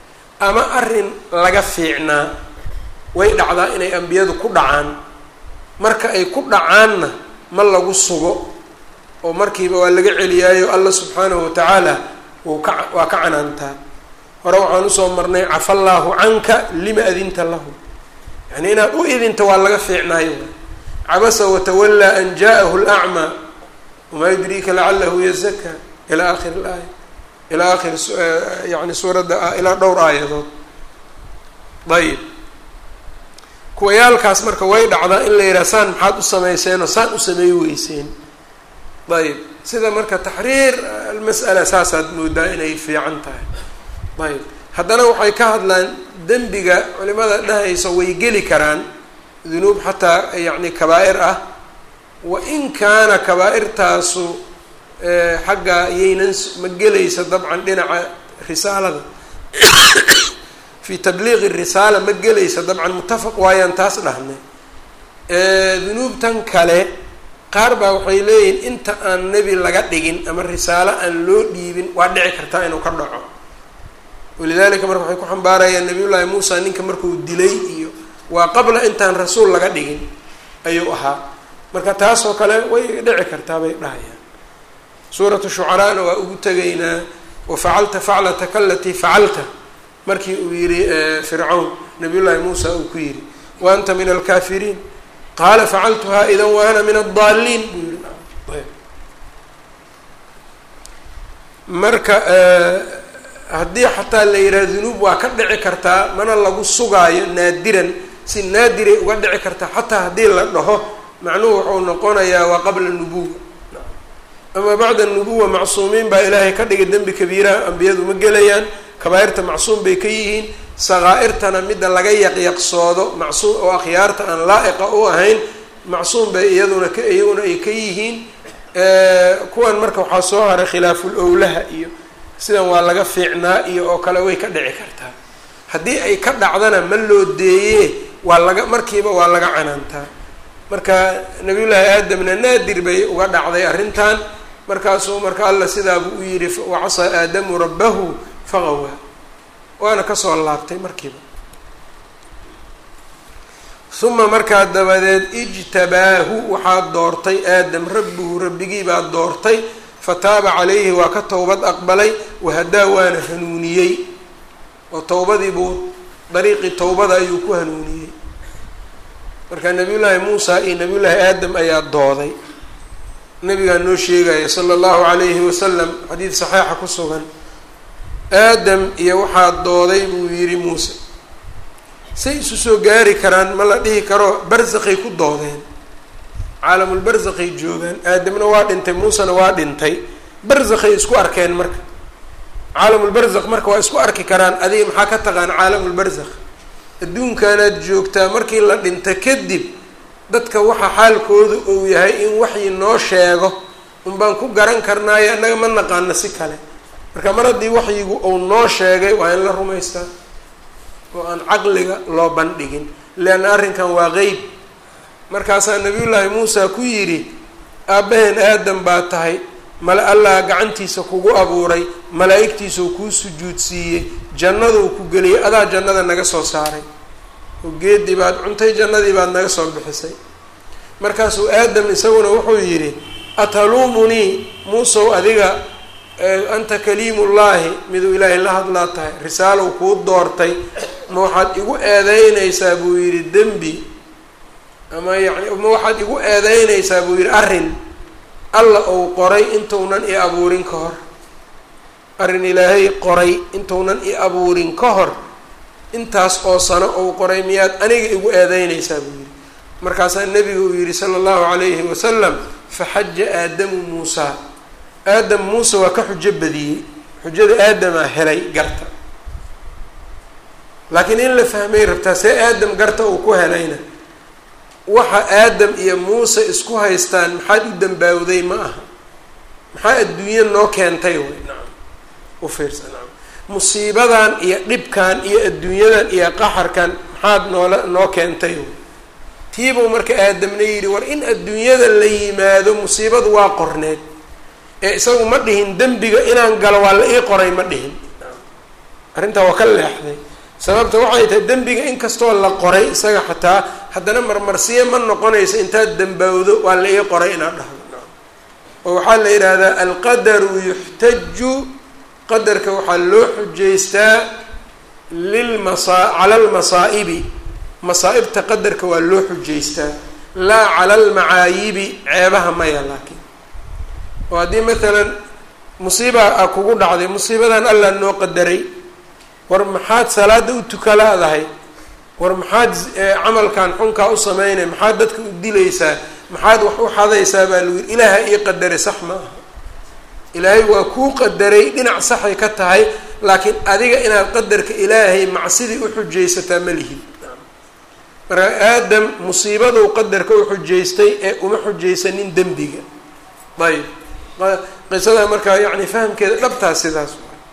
ama arrin laga fiicnaa way dhacdaa inay ambiyadu ku dhacaan marka ay ku dhacaanna ma lagu sugo oo markiiba waa laga celiyaayo alla subxaanahu watacaala wuu ka waa ka canaantaa hore waxaan usoo marnay cafa allaahu canka lima adinta lahu yani inaad u idinta waa laga fiicnaayo cabasa watawallaa an ja'ahu lacmaa wamaa yudriika lacalahu yazaka ilaa akhir laaya ilaa akhir yani suuradda ilaa dhowr aayadood ayib kuwayaalkaas marka way dhacdaa in la yidhaha saan maxaad u samayseenoo saan u sameey weyseen ayib sida marka taxriir almas'ala saasaad moodaa inay fiican tahay ayb haddana waxay ka hadlaan dembiga culimada dhahaysa way geli karaan dunuub xataa yacni kabaa'ir ah wa in kaana kabaa'irtaasu xagga yaynan ma gelaysa dabcan dhinaca risaalada fi tabliiqi risaala ma gelaysa dabcan muttafaq waayaan taas dhahnay dunuubtan kale qaar baa waxay leeyihiin inta aan nebi laga dhigin ama risaalo aan loo dhiibin waa dhici kartaa inuu ka dhaco walidalika marka waxay ku xambaarayaan nabiyullaahi muusa ninka markuu dilay iyo waa qabla intaan rasuul laga dhigin ayuu ahaa marka taasoo kale way dhici kartaa bay dhahayaan suuratu shucaraana waa ugu tegaynaa wafacalta faclataka alatii facalta markii uu yihi fircawn nabiyullaahi muusa uu ku yidhi wa anta min alkaafiriin qaala facaltuhaa idan wa ana min addaaliin buu yihi marka haddii xataa la yidhaha dunuub waa ka dhici kartaa mana lagu sugaayo naadiran si naadiray uga dhici kartaa xataa haddii la dhaho macnuhu wuxuu noqonayaa waa qabla nubuwa ama bacda nubuwa macsuumiin baa ilaahay ka dhigay dembi kabiiraha ambiyadu ma gelayaan kabaairta macsuum bay ka yihiin sakaa'irtana midda laga yaqyaqsoodo macsuum oo akhyaarta aan laa'iqa u ahayn macsuum bay iyaduna ka iyaguna ay ka yihiin kuwan marka waxaa soo haray khilaaful owlaha iyo sidan waa laga fiicnaa iyo oo kale way ka dhici kartaa haddii ay ka dhacdana ma loo deeye waa laga markiiba waa laga canaantaa marka nabiyullaahi aadamna naadir bay uga dhacday arrintan markaasuu marka alla sidaabuu u yidhi wacasaa aadamu rabbahu faqawaa waana kasoo laabtay markiiba uma markaa dabadeed ijtabaahu waxaa doortay aadam rabbuhu rabbigii baa doortay fataaba calayhi waa ka towbad aqbalay wahadaa waana hanuuniyey oo towbadii buu dariiqii towbada ayuu ku hanuuniyey marka nabiyullaahi muusa iyo nabiyullaahi aadam ayaa dooday nabigaa noo sheegaya sala allahu calayhi wasalam xadiid saxiixa ku sugan aadam iyo waxaa dooday buu yidhi muuse say isu soo gaari karaan ma la dhihi karo barsakay ku doodeen caalamulbarsakay joogaan aadamna waa dhintay muusena waa dhintay barsakay isku arkeen marka caalamulbarzakh marka waa isku arki karaan adiga maxaa ka taqaan caalamulbarzakh adduunkaanaad joogtaa markii la dhinta kadib dadka waxa xaalkoodu uu yahay in waxyi noo sheego unbaan ku garan karnaayo annaga ma naqaano si kale marka mar haddii waxyigu uu noo sheegay waa in la rumaystaa oo aan caqliga loo bandhigin leanna arrinkan waa qeyb markaasaa nabiyullaahi muusa ku yidhi aabbaheen aadam baa tahay male allah gacantiisa kugu abuuray malaa'igtiisuu kuu sujuudsiiyey jannaduu ku geliyay adaa jannada naga soo saaray oo geedii baad cuntay jannadii baad naga soo bixisay markaasuu aadam isaguna wuxuu yidhi ataluumunii muusow adiga anta kaliimullaahi miduu ilaahay la hadlaa tahay risaalow kuu doortay ma waxaad igu eedeynaysaa buu yidhi dembi ama yani ma waxaad igu eedeynaysaa buu yidhi arrin alla uu qoray intuunan i abuurin ka hor arrin ilaahay qoray intuunan i abuurin ka hor intaas oo sano uu qoray miyaad aniga igu eedeynaysaa buu yidhi markaasaa nebiga uu yidhi sala allahu calayhi wasalam faxaja aadamu muusaa aadam muuse waa ka xujo badiyey xujada aadamaa helay garta laakiin in la fahmay rabtaa see aadam garta uu ku helayna waxa aadam iyo muuse isku haystaan maxaad u dambaawday ma aha maxaa adduunya noo keentay way nacam u fiirsa nacam musiibadan iyo dhibkan iyo adduunyadan iyo qaxarkan maxaad noola noo keentay way tiibuu marka aadamna yidhi war in adduunyada la yimaado musiibadu waa qorneed ee isagu ma dhihin dembiga inaan galo waa la ii qoray ma dhihin arrintaa waa ka leexday sababta waxay tahay dembiga inkastoo la qoray isaga xataa haddana marmarsiyo ma noqonayso intaad dembawdo waa la ii qoray inaad dhahdo oo waxaa la yidhaahdaa alqadaru yuxtaju qadarka waxaa loo xujaystaa lilmasa cala almasaa'ibi masaa'ibta qadarka waa loo xujaystaa laa cala almacaayibi ceebaha maya laakiin oo haddii maalan musiiba a kugu dhacday musiibadan allah noo qadaray war maxaad salaada u tukalaadahay war maxaad camalkan xunkaa u sameynay maxaad dadka u dilaysaa maxaad wax u xadaysaa baa lagu yiri ilaaha ii qadaray sax ma aha ilaahay waa kuu qadaray dhinac saxay ka tahay laakiin adiga inaad qadarka ilaahay macsidii u xujaysataa ma lihid marka aadam musiibaduu qadarka u xujaystay ee uma xujaysanin dembiga ayb qisada markaa yani fahamkeeda dhabtaa sidaas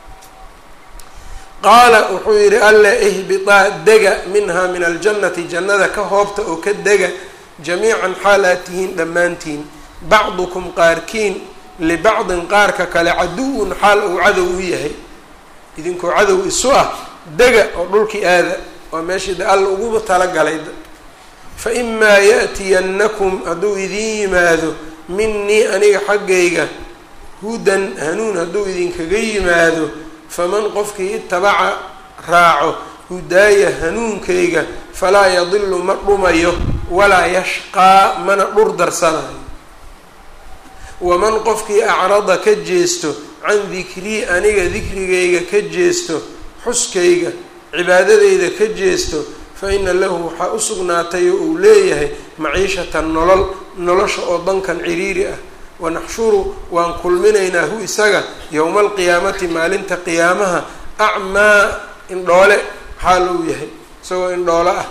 qaala wuxuu yidhi alla ihbitaa dega minhaa min aljannati jannada ka hoobta oo ka dega jamiican xaal aad tihiin dhammaantiin bacdukum qaarkiin libacdin qaarka kale caduwun xaal uu cadow u yahay idinkoo cadow isu ah dega oo dhulkii aada waa meeshii de alla ugu talagalay fa imaa ya'tiyannakum hadduu idiin yimaado minii aniga xaggayga hudan hanuun hadduu idinkaga yimaado faman qofkii itabaca raaco hudaaya hanuunkayga falaa yadilu ma dhumayo walaa yashqaa mana dhur darsanayo waman qofkii acrada ka jeesto can dikrii aniga dikrigayga ka jeesto xuskayga cibaadadayda ka jeesto fa ina lahu waxaa u sugnaatay oo uu leeyahay maciishatan nolol nolosha oo dankan ciriiri ah wanaxshuru waan kulminaynaa hu isaga yowma alqiyaamati maalinta qiyaamaha acmaa indhoole xaal uu yahay isagoo indhoole ah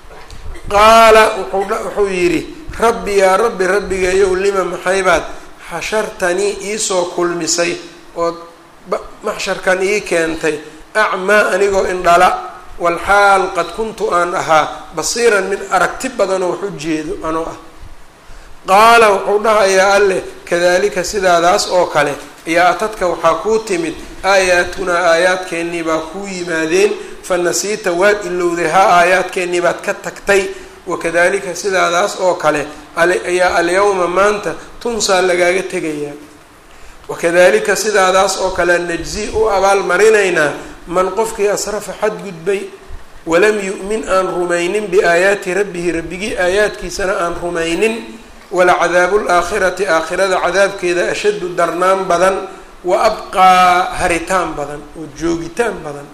qaala wuxuu yidhi rabbi yaa rabbi rabbigeeyow lima maxaybaad xashartanii iisoo kulmisay ood maxsharkan ii keentay acmaa anigoo indhala walxaal qad kuntu aan ahaa basiiran mid aragti badanoo wax u jeedo anoo ah qaala wuxuu dhahayaa alleh kadalika sidaadaas oo kale ayaa atadka waxaa kuu timid aayaatunaa aayaadkeennii baa kuu yimaadeen fa nasiita waad ilowday ha aayaadkeennii baad ka tagtay wakadalika sidaadaas oo kale ayaa alyawma maanta tunsaa lagaaga tegayaa wakadalika sidaadaas oo kale najzi u abaalmarinaynaa man qofkii asrafa xadgudbay walam yu'min aan rumaynin biaayaati rabbihi rabbigii aayaadkiisana aan rumaynin walacadaabu laakhirati aakhirada cadaabkeeda ashaddu darnaan badan wa abqaa haritaan badan oo joogitaan badan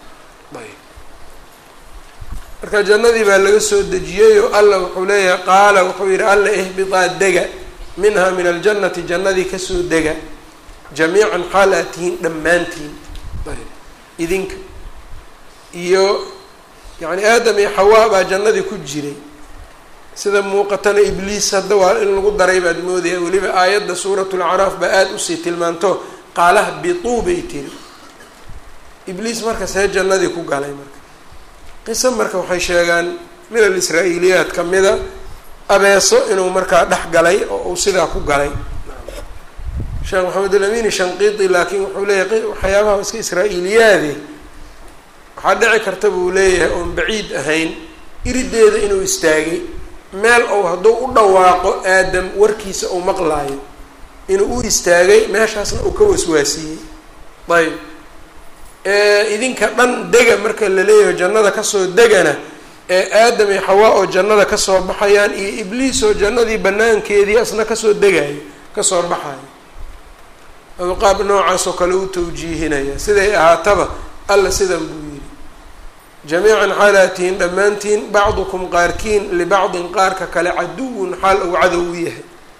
marka jannadii baa laga soo dejiyey oo alla wuxuu leeyahay qaala wuxuu yidhi alla ihbitaa dega minhaa min aljannati jannadii kasoo dega jamiican xaal aad tihiin dhammaantiin idinka iyo yacni aadam iyo xawaa baa jannadii ku jiray sida muuqatana ibliis hadda waa in lagu daray baad moodaya weliba aayadda suuratu lacraaf baa aada usii tilmaanto qaalaha bituu bay tiri ibliis marka see jannadii ku galay marka qiso marka waxay sheegaan min alisraa-iiliyaat ka mida abeeso inuu markaa dhex galay oo uu sidaa ku galay sheekh maxamed alamini shanqiiti laakiin wuxuu leeyahay waxyaabaha iska israa-iiliyaade waxaa dhici karta buu leeyahay oon baciid ahayn irideeda inuu istaagay meel ou hadduu u dhawaaqo aadam warkiisa uu maqlaayo inuu u istaagay meeshaasna uu ka waswaasiyey ayb idinka dhan dega marka la leeyahay jannada kasoo degana ee aadam iyo xawaa oo jannada kasoo baxayaan iyo ibliis oo jannadii banaankeedii asna kasoo degayo kasoo baxayo adu qaab noocaas oo kale u tawjiihinaya siday ahaataba alla sidan buu yidhi jamiican xaalaad tihiin dhammaantiin bacdukum qaarkiin libacdin qaarka kale caduwun xaal uu cadow u yahay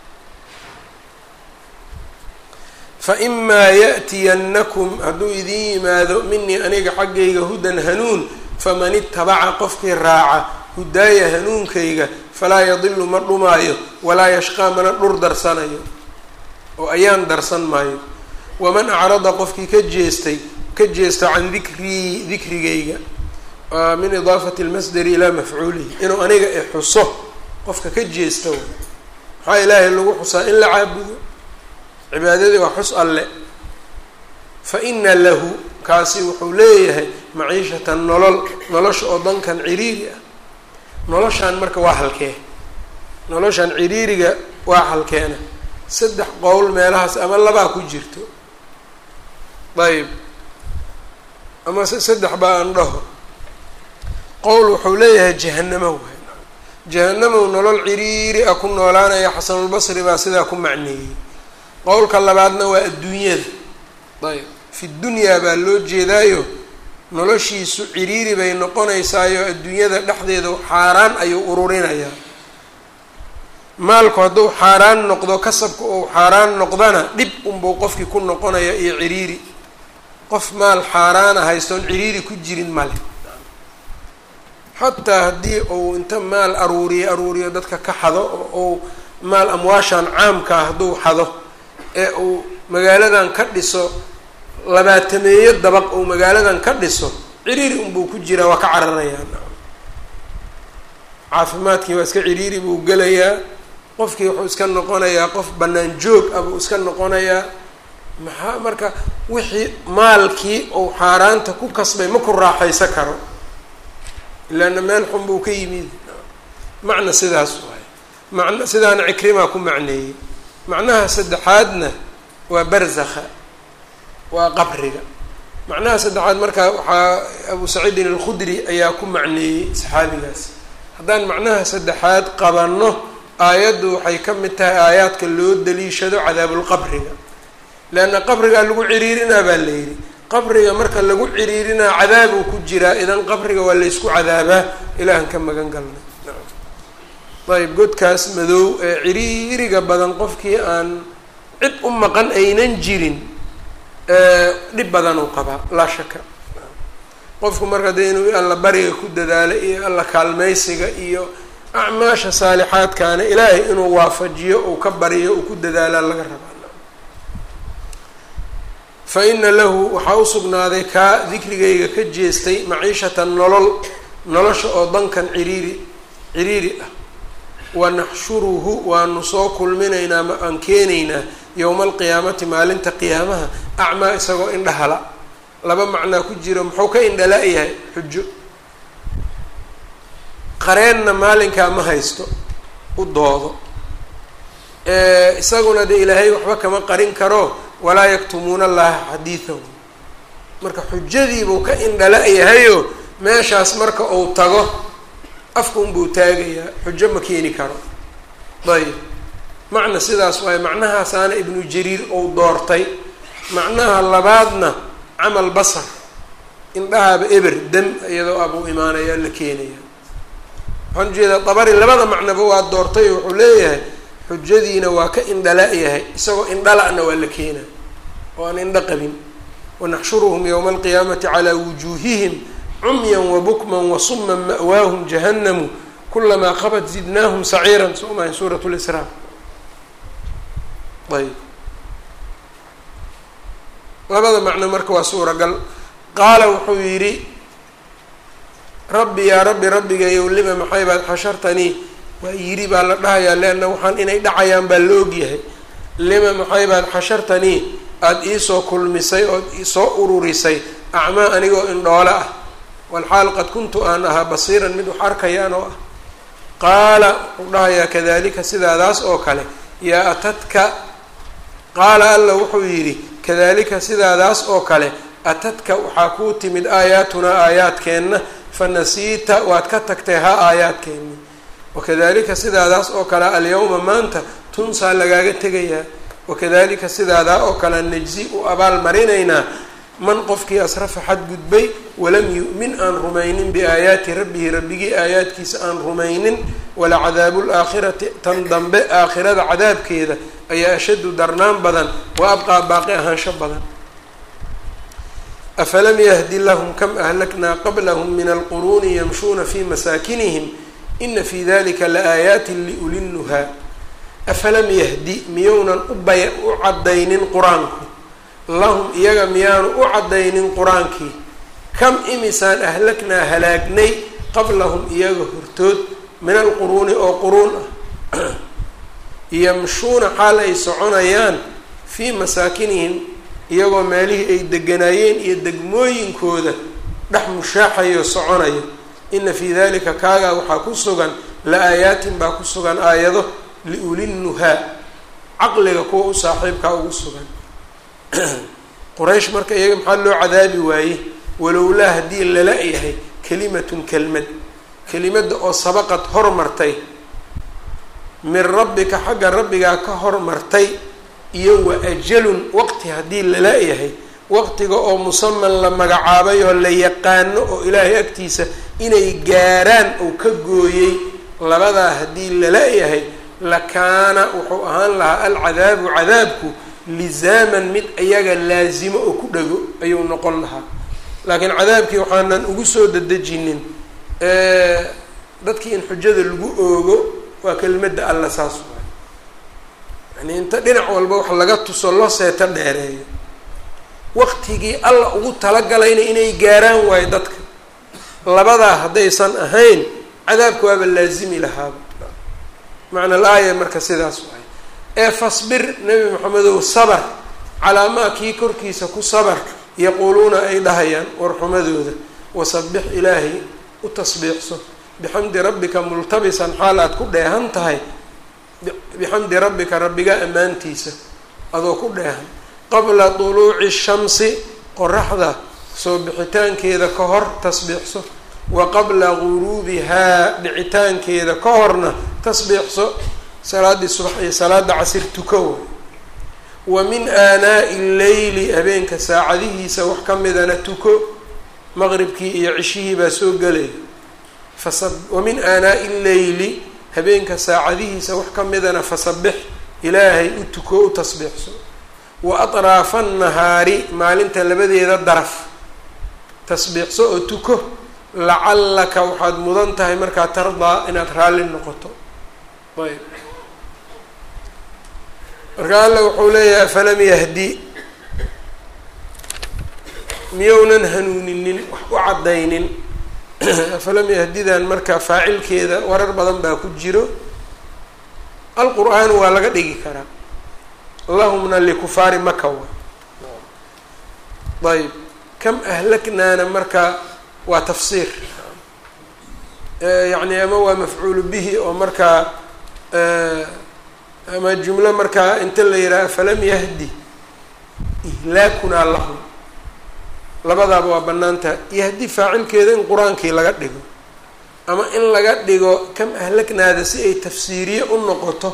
fa imaa ya'tiyannakum hadduu idiin yimaado minii aniga xaggayga hudan hanuun faman itabaca qofkii raaca hudaaya hanuunkayga falaa yadilu ma dhumaayo walaa yashqaa mana dhur darsanayo oo ayaan darsan maayo waman acrada qofkii ka jeestay ka jeesta can dikrii dikrigayga min idaafati lmasdari ilaa mafcuulihi inuu aniga i xuso qofka ka jeesta way maxaa ilaahay lagu xusaa in la caabudo cibaadadii waa xus alle fa ina lahu kaasi wuxuu leeyahay maciishatan nolol nolosha oo dankan ciriiri ah noloshaan marka waa halkee noloshan ciriiriga waa halkeena saddex qowl meelahaas ama labaa ku jirto ayb ama saddex baa aan dhaho qowl wuxuu leeyahay jahanamo waay jahanamow nolol ciriiri ah ku noolaanaya xasanulbasri baa sidaa ku macneeyey qowlka labaadna waa adduunyada ayb fi dunyaa baa loo jeedaayo noloshiisu ciriiri bay noqonaysaayo adduunyada dhexdeeda xaaraan ayuu ururinayaa maalku hadduu xaaraan noqdo kasabka uu xaaraan noqdana dhib unbuu qofkii ku noqonaya iyo ciriiri qof maal xaaraana haystoon ciriiri ku jirin male xataa haddii uu inta maal aruuriyo aruuriyo dadka ka xado oo uu maal amwaashan caamkaa hadduu xado ee uu magaaladan ka dhiso labaatameeyo dabaq uu magaaladan ka dhiso ciriiri unbuu ku jiraa waa ka cararayaa caafimaadkii waa iska ciriiri buu gelayaa qofkii wuxuu iska noqonayaa qof bannaan joog ah buu iska noqonayaa maxaa marka wixii maalkii uu xaaraanta ku kasbay ma ku raaxaysa karo ilaana meel xun buu ka yimid macna sidaas waay macna sidaana cikrimaa ku macneeyey macnaha saddexaadna waa barzakha waa qabriga macnaha saddexaad markaa waxaa abu saciidin alkhudri ayaa ku macneeyey saxaabigaas haddaan macnaha saddexaad qabanno aayaddu waxay ka mid tahay aayaadka loo daliishado cadaabulqabriga leanna qabrigaa lagu ciriirinaa baa la yidhi qabriga marka lagu ciriirinaa cadaabuu ku jiraa idan qabriga waa laysku cadaabaa ilaahan ka magan galnay ayb godkaas madow ee ciriiriga badan qofkii aan cid u maqan aynan jirin dhib badan uu qabaa laa shaka qofku marka dee inuu alla bariga ku dadaalo iyo alla kaalmaysiga iyo acmaasha saalixaadkaana ilaahay inuu waafajiyo uu ka bariyo uu ku dadaalaa laga rabaa fa ina lahu waxaa u sugnaaday kaa dikrigayga ka jeestay maciishatan nolol nolosha oo dankan ciriiri ciriiri ah wa naxshuruhu waanu soo kulminaynaa ma aan keenaynaa yowma alqiyaamati maalinta qiyaamaha acmaa isagoo indhahala laba macnaa ku jiro muxuu ka indhala-yahay xujo qareenna maalinkaa ma haysto u doodo isaguna dee ilaahay waxba kama qarin karo walaa yaktumuuna allaha xadiidahu marka xujadiibuu ka indhala-yahayo meeshaas marka uu tago afka unbuu taagayaa xujo ma keeni karo ayb macna sidaas waaye macnahaasaana ibnu jariir ou doortay macnaha labaadna camal basar indhahaaba eber dam iyadoo abuu imaanayaa la keenaya waxaan ujeedaa dabari labada macnoba waa doortay oo wuxuu leeyahay xujadiina waa ka indhala-yahay isagoo indhala-na waa la keenaa oo aan indho qabin wanaxshuruhum yowma alqiyaamati calaa wujuuhihim cumyan wabukman wasuman ma'waahum jahannamu kulamaa qabat zidnaahum saciiran soo mahay suurat lisraa ayb labada macno marka waa suuragal qaala wuxuu yidhi rabbi yaa rabbi rabbigayow lima maxay baad xashartanii waa yidhi baa la dhahayaa leanna waxaan inay dhacayaan baa la ogyahay lima maxay baad xashartanii aada iisoo kulmisay ood isoo ururisay acmaa anigoo indhoole ah walxaal qad kuntu aan ahaa basiiran mid wax arkayaan oo ah qaala wuxuu dhahayaa kadalika sidaadaas oo kale yaa atadka qaala alla wuxuu yidhi kadalika sidaadaas oo kale atadka waxaa kuu timid aayaatunaa aayaadkeenna fanasiita waad ka tagtay ha aayaadkeenni wakadalika sidaadaas oo kale alyawma maanta tunsaa lagaaga tegayaa wakadalika sidaadaa oo kale najzi u abaal marinaynaa man qofkii asrafa xadgudbay walam yu'min aan rumaynin biaayaati rabbihi rabbigii aayaadkiisa aan rumaynin wala cadaabu laakhirati tan dambe aakhirada cadaabkeeda ayaa ashaddu darnaan badan wa abqaa baaqi ahaansho badan afalam yahdi lahum kam ahlaknaa qablahum min alquruuni yamshuuna fi masaakinihim ina fi dalika laaayaati liulinnuhaa afalam yahdi miyounan ubay u caddaynin qur-aanku lahum iyaga miyaanu u caddaynin qur-aankii kam imisaan ahlaknaa halaagnay qablahum iyaga hortood min alquruuni oo quruun ah yamshuuna xaal ay soconayaan fii masaakinihim iyagoo meelihii ay deganaayeen iyo degmooyinkooda dhex mushaaxayo soconayo ina fii dalika kaagaa waxaa ku sugan la aayaatin baa ku sugan aayado liulinnuhaa caqliga kuwa u saaxiibkaa ugu sugan quraysh marka iyaga maxaa loo cadaabi waaye walowlaa haddii lala yahay kalimatun kelmad kelimadda oo sabaqad hormartay min rabbika xagga rabbigaa ka hormartay iyo wa ajalun waqti haddii lala yahay waqtiga oo musaman la magacaabay oo la yaqaano oo ilaahay agtiisa inay gaaraan oo ka gooyey labadaa haddii lala yahay lakaana wuxuu ahaan lahaa alcadaabu cadaabku lisaaman mid iyaga laasimo oo ku dhago ayuu noqon lahaa laakiin cadaabkii waxaanan ugu soo dadejinin dadkii in xujada lagu oogo waa kelimadda alla saas waay yani inta dhinac walba wax laga tuso loo seeto dheereeyo waqtigii alla ugu talagalayna inay gaaraan waayo dadka labadaa haddaysan ahayn cadaabka waaba laazimi lahaaba macna laaya marka sidaas waay ee fasbir nebi maxamedow sabar calaa maa kii korkiisa ku sabar yaquuluuna ay dhahayaan warxumadooda wasabix ilaahay u tasbiixso bixamdi rabbika multabisan xaal aad ku dheehan tahay bixamdi rabbika rabbiga ammaantiisa adoo ku dheehan qabla duluuci shamsi qoraxda soo bixitaankeeda ka hor tasbiixso wa qabla guruubihaa dhicitaankeeda ka horna tasbiixso salaaddii subax iyo salaada casir tukow wa min aanaa'i lleyli habeenka saacadihiisa wax ka midana tuko maqribkii iyo cishihii baa soo gelaya fasa wa min aanaa'i lleyli habeenka saacadihiisa wax ka midana fasabix ilaahay u tuko u tasbiixso wa atraafa annahaari maalinta labadeeda daraf tasbiixso oo tuko lacallaka waxaad mudan tahay markaa tardaa inaad raalli noqoto ayb marka alla wuxuu leeyahay afalam yahdi miyownan hanuuninin wax u caddaynin afalam yahdidan marka faacilkeeda warar badan baa ku jiro alqur-aan waa laga dhigi karaa allahumna likufaari maka wa ayb kam ahlaknaana marka waa tafsiir yacni ama waa mafcuulu bihi oo markaa ama jumlo markaa inta la yidhaha falam yahdi ihlaakunaa lahum labadaaba waa banaanta yahdi faacilkeeda in qur-aankii laga dhigo ama in laga dhigo kam ahlaknaada si ay tafsiiriye u noqoto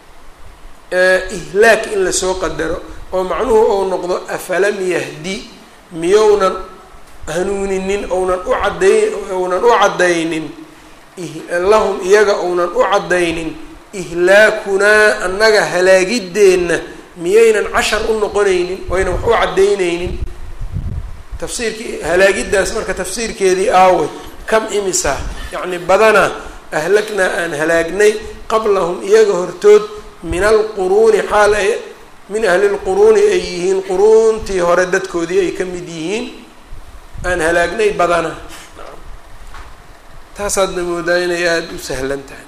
ihlaak in lasoo qadaro oo macnuhu ou noqdo afalam yahdi miyownan hanuuninin ounan u cadday ounan u caddaynin lahum iyaga ounan u caddaynin ihlaakunaa annaga halaagideenna miyaynan cashar u noqonaynin oynan wax u caddaynaynin tafsiirkii halaagiddaas marka tafsiirkeedii aaway kam imisa yacni badanaa ahlagnaa aan halaagnay qablahum iyaga hortood min alquruuni xaal ay min ahli lquruuni ay yihiin quruuntii hore dadkoodii ay ka mid yihiin aan halaagnay badana taasaadna moodaa inay aada u sahlan tahay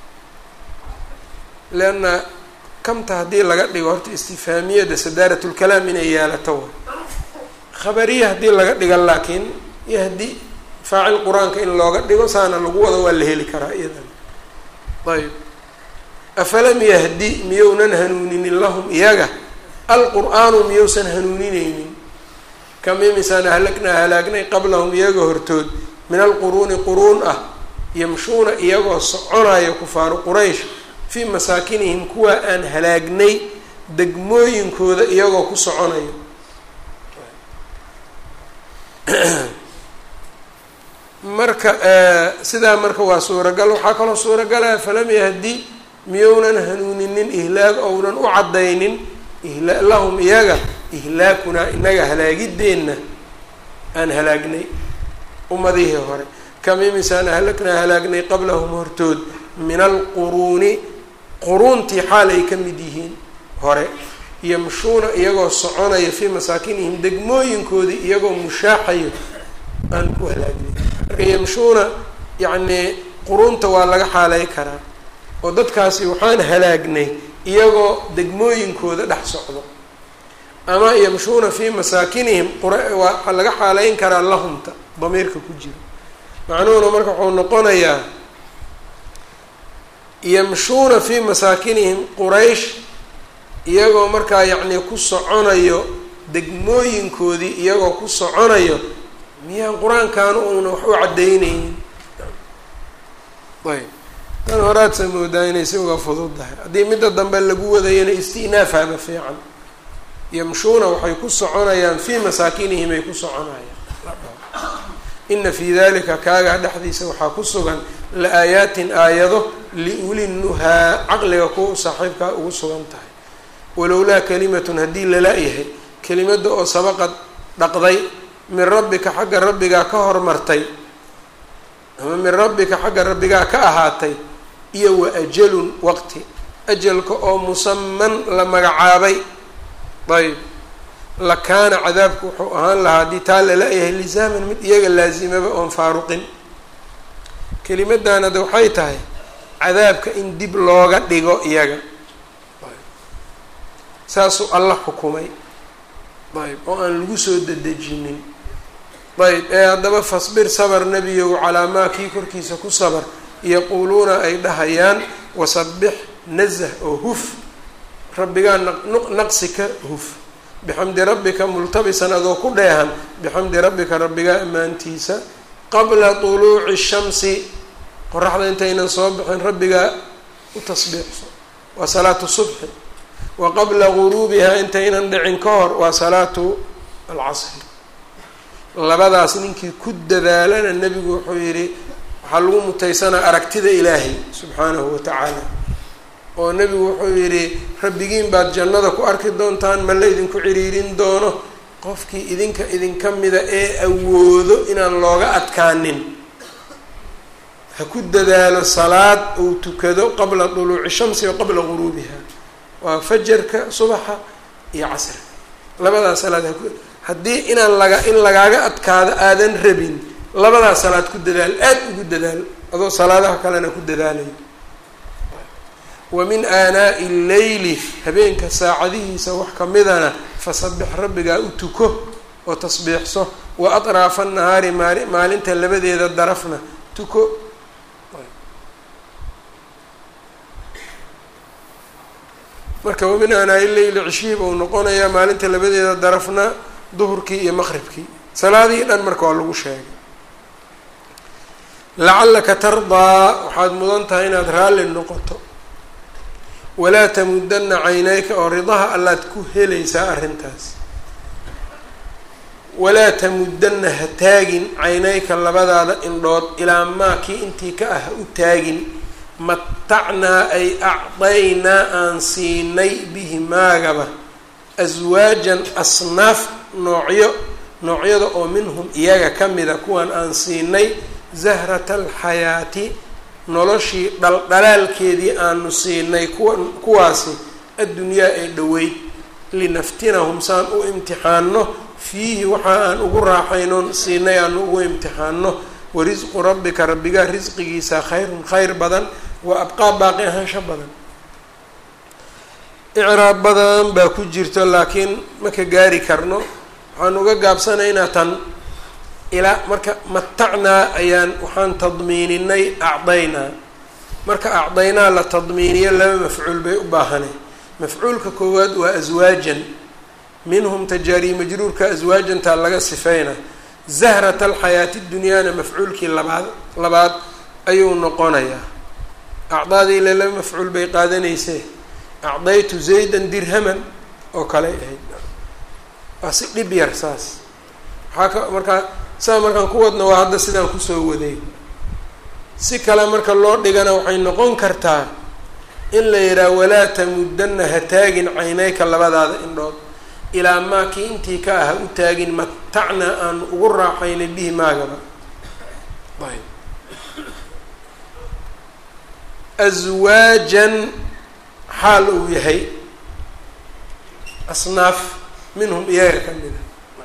leanna kamta haddii laga dhigo horta istifaamiyada sadaarat lkalaam inay yeelato wa khabariya haddii laga dhiga laakiin yahdi faacil qur-aanka in looga dhigo saana lagu wado waa la heli karaa iyadan ayb afalam yahdi miyownan hanuuninin lahum iyaga alqur-aanu miyowsan hanuunineynin kam imisaan ahlagnaa halaagnay qablahum iyaga hortood min alquruuni quruun ah yamshuuna iyagoo soconayo kufaaru quraysh fii masaakinihim kuwa aan halaagnay degmooyinkooda iyagoo ku soconayo marka sidaa marka waa suuragal waxaa kaloo suuragalaya falam yahdi miyownan hanuuninin ihlaag ounan u caddaynin ihla lahum iyaga ihlaakunaa inaga halaagideenna aan halaagnay ummadihii hore kam imisaan ahlagnaa halaagnay qablahum hortood min alquruuni quruuntii xaal ay ka mid yihiin hore yamshuuna iyagoo soconaya fii masaakinihim degmooyinkoodii iyagoo mushaaxayo aan ku halaagnay marka yamshuuna yacnii quruunta waa laga xaalay karaa oo dadkaasi waxaan halaagnay iyagoo degmooyinkooda dhex socdo ama yamshuuna fii masaakinihim qwaxaa laga xaaleyn karaa lahumta damiirka ku jira macnuhuna marka wuxuu noqonayaa yamshuuna fii masaakinihim quraysh iyagoo markaa yacnii ku soconayo degmooyinkoodii iyagoo ku soconayo miyaan qur-aankaana uuna wax u caddaynaynin ayb tan horaadsa moodaa inay si uga fududdahay haddii midda dambe lagu wadayana isti'naafaba fiican yamshuuna waxay ku soconayaan fii masaakinihim ay ku soconayaan ina fii dalika kaagaa dhexdiisa waxaa ku sugan la-aayaatin aayado liuli nuhaa caqliga kuwa u saaxiibkaa ugu sugan tahay walowlaa kalimatun haddii lala-yahay kelimada oo sabaqad dhaqday min rabbika xagga rabbigaa ka hormartay ama min rabbika xagga rabbigaa ka ahaatay iyo wa ajalun waqti ajalka oo musaman la magacaabay ayb lakaana cadaabku wuxuu ahaan lahaa haddii taa lala-yahay lisaaman mid iyaga laasimaba oon faaruqin kelimadan hadda waxay tahay cadaabka in dib looga dhigo iyaga saasuu alla xukumay ayb oo aan lagu soo dedejinin ayb ee haddaba fasbir sabar nebiyow calaa maa kii korkiisa ku sabar yaquuluuna ay dhahayaan wasabix nazah oo huf rabbigaa naqsi ka huf bixamdi rabbika multabisan adoo ku dheehan bixamdi rabbika rabbigaa ammaantiisa qabla tuluuci shamsi qoraxda intaynan soo bixin rabbigaa u tasbiixso waa salaatu subxi wa qabla guruubihaa intaynan dhicin ka hor waa salaatu alcasri labadaas ninkii ku dadaalana nebigu wuxuu yidhi waxaa lagu mutaysanaa aragtida ilaahay subxaanahu watacaala oo nebigu wuxuu yidhi rabbigiin baad jannada ku arki doontaan ma la idinku ciriirin doono qofkii idinka idinka mida ee awoodo inaan looga adkaanin ha ku dadaalo salaad uu tukado qabla duluuci shamsi wa qabla guruubiha waa fajarka subaxa iyo casriga labadaas salaad haku haddii inaan laga in lagaaga adkaado aadan rabin labadaas salaad ku dadaal aada ugu dadaal adoo salaadaha kalena ku dadaalayo wa min aanaa'i lleyli habeenka saacadihiisa wax kamidana fasabix rabbigaa u tuko oo tasbiixso wa atraafa nahaari maali maalinta labadeeda darafna tuko marka wamin aanaa'i leyli cishiib uu noqonayaa maalinta labadeeda darafna duhurkii iyo maqribkii salaadihii dhan marka waa lagu sheegay lacallaka tardaa waxaad mudan tahay inaad raalli noqoto walaa tamudana caynayka oo ridaha allaad ku helaysaa arrintaas walaa tamudana ha taagin caynayka labadaada indhood ilaa maa kii intii ka ah ha u taagin matacnaa ay acdaynaa aan siinay bihi maagaba aswaajan asnaaf noocyo noocyada oo minhum iyaga ka mida kuwan aan siinay zahrata alxayaati noloshii dhaldhalaalkeedii aanu siinay kuwa kuwaasi addunyaa ee dhoweyd linaftinahum saan u imtixaano fiihi waxa aan ugu raaxaynoon siinay aanu ugu imtixaano warisqu rabbika rabbigaa risqigiisa khayrun khayr badan wa abqaa baaqi ahaansho badan icraab badan baa ku jirto laakiin ma ka gaari karno waxaan uga gaabsanaynaa tan ilaa marka matacnaa ayaan waxaan tadmiininay acdaynaa marka acdaynaa la tadmiiniyo laba mafcuul bay u baahanay mafcuulka koowaad waa aswaajan minhum tajaari majruurka aswaajantaa laga sifeyna zahrata alxayaati dunyaana mafcuulkii labaad labaad ayuu noqonayaa acdaadii ile laba mafcuul bay qaadanaysee acdaytu zaydan dirhaman oo kaley ahayd waa si dhib yar saas waxaa ka markaa saa markaan ku wadna waa hadda sidaan kusoo waday si kale marka loo dhigana waxay noqon kartaa in la yidhaha walaa tamudana ha taagin caynayka labadaada indhood ilaa maa kii intii ka ah ha u taagin matacnaa aan ugu raaxaynay bihi maagaba ayb aswaajan xaal uu yahay asnaaf minhum iyaga ka mida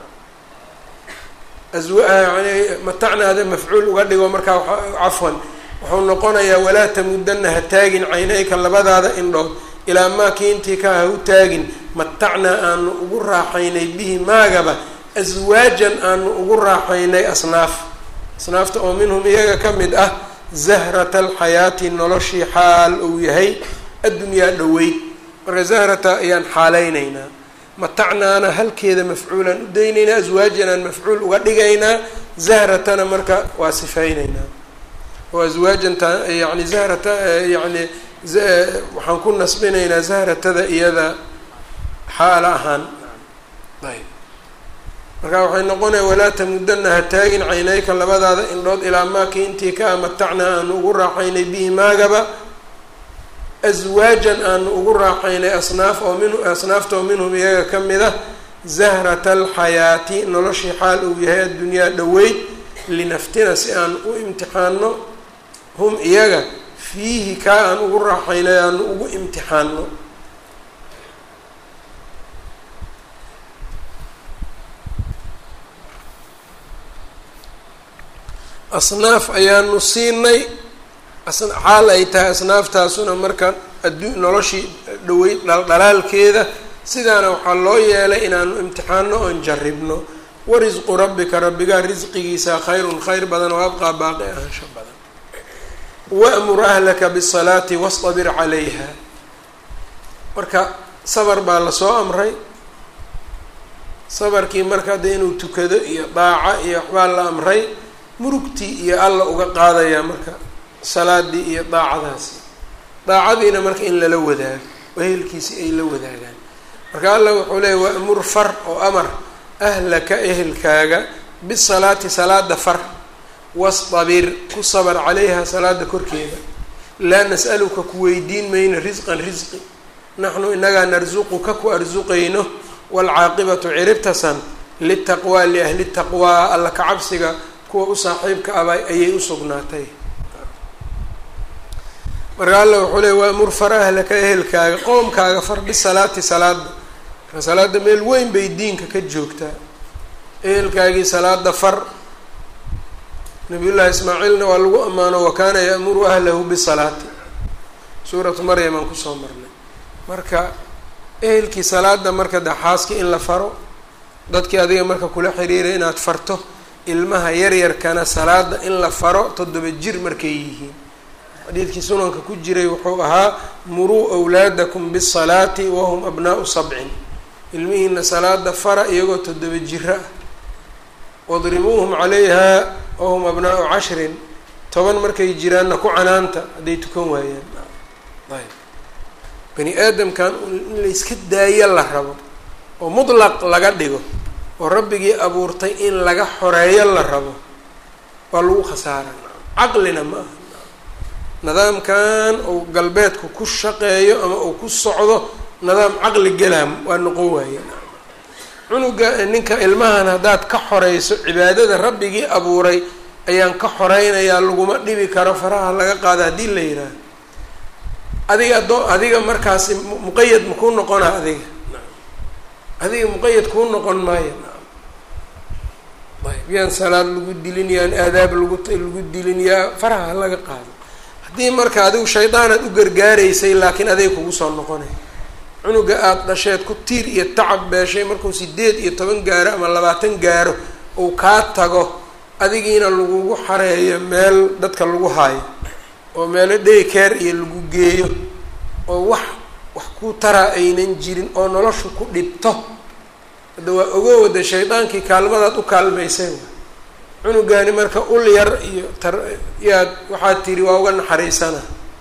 yani matacnaada mafcuul uga dhigo markaa cafwan wuxuu noqonayaa walaa tamudana ha taagin caynayka labadaada indhood ilaa maa kii intii ka ha u taagin matacnaa aanu ugu raaxaynay bihi maagaba aswaajan aanu ugu raaxaynay asnaaf asnaafta oo minhum iyaga ka mid ah zahrata alxayaati noloshii xaal uu yahay addunyaa dhoweyd marka zahrata ayaan xaalaynaynaa matacnaana halkeeda mafcuulaan u daynaynaa aswaajanaan mafcuul uga dhigaynaa zahratana marka waa sifaynaynaa oo aswaajanta yani zahrata yani waxaan ku nasbinaynaa zahratada iyada xaala ahaan ayb marka waxay noqonaya walaa tamudana ha taagin caynayka labadaada indhood ilaa maakii intii ka amatacnaa aanu ugu raaxaynay bihi maagaba aswaajan aanu ugu raaxaynay asnaaf oo min asnaafta oo minhum iyaga ka mid ah zahrata alxayaati noloshii xaal uu yahay addunyaa dhoweyd linaftina si aan u imtixaano hum iyaga fiihi kaa aan ugu raaxaynay aanu ugu imtixaano asnaaf ayaanu siinay xaal ay tahay asnaaftaasuna marka addu noloshii dhaweyd dhaldhalaalkeeda sidaana waxaa loo yeelay inaanu imtixaano oon jarribno warisqu rabbika rabbigaa risqigiisa khayrun khayr badan oo abqaa baaqi ahaansha badan wa'mur ahlaka bisalaati wastabir calayha marka sabar baa lasoo amray sabarkii marka hadda inuu tukado iyo daaca iyo waxbaa la amray murugtii iyo alla uga qaadayaa marka salaadii iyo daacadaasi daacadiina marka in lala wadaago ehelkiisi ay la wadaagaan marka alla wuxuu leeyay wa'mur far oo amar ahlaka ehelkaaga bisalaati salaada far wastabir ku sabar calayha salaada korkeeda laa nas'aluka ku weydiin mayno risqan risqi naxnu inagaa narsuquka ku arsuqayno waalcaaqibatu ciribtasan litaqwaa liahli taqwaa alla ka cabsiga kuwa u saaxiibka aba ayay usugnaatay marka alla wuxuu leey waamur far ahlaka ehelkaaga qoomkaaga far bisalaati salaada marka salaada meel weyn bay diinka ka joogtaa ehelkaagii salaada far nabiyullaahi ismaaciilna waa lagu ammaano wa kaana ya'muru ahlahu bisalaati suuratu maryam aan kusoo marnay marka ehelkii salaada marka de xaaskii in la faro dadkii adiga marka kula xiriiray inaad farto ilmaha yaryarkana salaada in la faro toddoba jir markay yihiin xadiidkii sunanka ku jiray wuxuu ahaa muruu awlaadakum bisalaati wahum abnaau sabcin ilmihiina salaada fara iyagoo toddoba jiro ah wadribuuhum calayha wahum abnaau cashrin toban markay jiraanna ku canaanta hadday tukan waayaan ayb bani aadamkan in layska daayo la rabo oo mutlaq laga dhigo oo rabbigii abuurtay in laga xoreeyo la rabo waa lagu khasaara caqlina ma aha nidaamkan uu galbeedku ku shaqeeyo ama uu ku socdo nidaam caqli galaam waa noqon waaye cunuga ninka ilmahan haddaad ka xoreyso cibaadada rabbigii abuuray ayaan ka xoreynayaa laguma dhibi karo faraha laga qaado haddii la yidhaaho adiga adoo adiga markaasi muqayad makuu noqona adiga adiga muqayad kuu noqon maayo ayb yaan salaad lagu dilin yaan aadaab lagu lagu dilin yaa faraha laga qaado haddii marka adigu shaydaanaad u gargaaraysay laakiin adiga kugu soo noqonay cunuga aada dhasheed ku tiir iyo tacab beeshay markuu sideed iyo toban gaaro ama labaatan gaaro uu kaa tago adigiina lagugu xareeyo meel dadka lagu haayo oo meelo dhaykeer iyo lagu geeyo oo wax wax ku taraa aynan jirin oo noloshu ku dhibto hadda waa ogo wada shaydaankii kaalmadaad u kaalmaysay cunugaani marka ul yar iyo tar yaad waxaad tiri waa uga naxariisana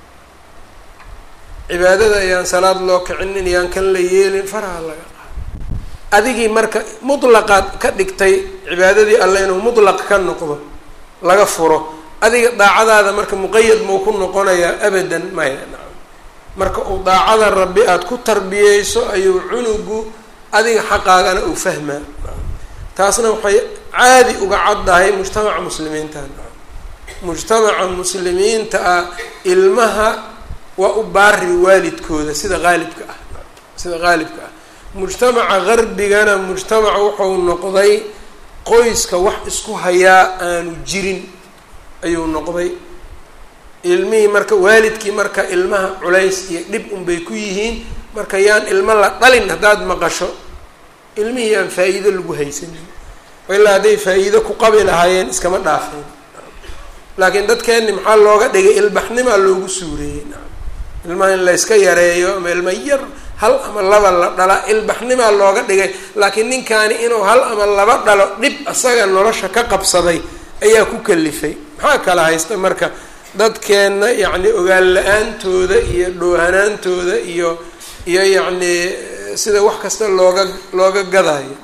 cibaadada ayaan salaad loo kicinin yaan kan la yeelin faraha laga qaado adigii marka mutlaqaad ka dhigtay cibaadadii alle inuu mutlaq ka noqdo laga furo adiga daacadaada marka muqayad mau ku noqonayaa abadan maya nacam marka uu daacada rabbi aada ku tarbiyeyso ayuu cunugu adiga xaqaagana uu fahmaa taasna waxay caadi uga caddahay mujtamaca muslimiinta mujtamaca muslimiinta ah ilmaha waa u baari waalidkooda sida qaalibka ah sida qaalibka ah mujtamaca garbigana mujtamac wuxuu noqday qoyska wax isku hayaa aanu jirin ayuu noqday ilmihii marka waalidkii marka ilmaha culays iyo dhib unbay ku yihiin marka yaan ilmo la dhalin haddaad maqasho ilmihii aan faa-iido lagu haysanin ilaa hadday faa-iido ku qabi lahaayeen iskama dhaafeen laakiin dadkeenni maxaa looga dhigay ilbaxnimaa loogu suureeyey ilmaha in layska yareeyo ama ilma yar hal ama laba la dhala ilbaxnimaa looga dhigay laakiin ninkaani inuu hal ama laba dhalo dhib asaga nolosha ka qabsaday ayaa ku kalifay maxaa kala haysta marka dadkeenna yacni ogaan la-aantooda iyo dhoohanaantooda iyo iyo yacni sida wax kasta looga looga gadayo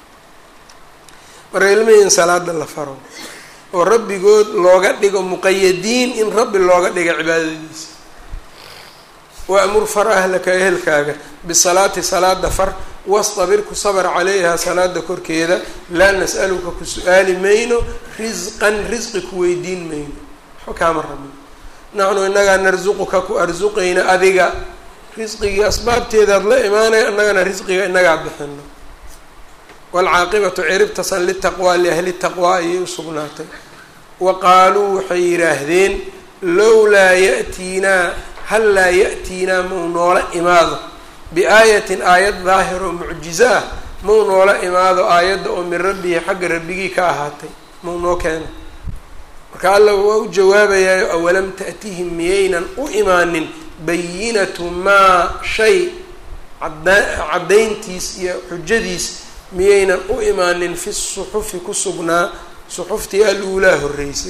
marka ilmihii in salaada la faro oo rabbigood looga dhigo muqayadiin in rabbi looga dhiga cibaadadiisa waamur far ahlaka ehelkaaga bisalaati salaada far wastabir ku sabr calayha salaada korkeeda laa nas'aluka ku su-aali mayno risqan risqi ku weydiin mayno waxba kaama rabno naxnu inagaa narsuquka ku arsuqayna adiga risqigii asbaabteedaad la imaanaya innagana risqiga inagaa bixino waalcaaqibatu ciribtasan litaqwaa liahli taqwaa ayay u sugnaatay wa qaaluu waxay yidhaahdeen lowlaa ya'tiinaa hal laa ya'tiinaa mau noola imaado biaayatin aayad daahir oo mucjizo ah mau noola imaado aayadda oo min rabbihi xagga rabbigii ka ahaatay mau noo keeno marka alla waa u jawaabayaayo awalam ta'tihim miyaynan u imaanin bayinatu maa shay cada caddayntiis iyo xujadiis miyaynan u imaanin fi suxufi ku sugnaa suxuftii al-uulaa horreysay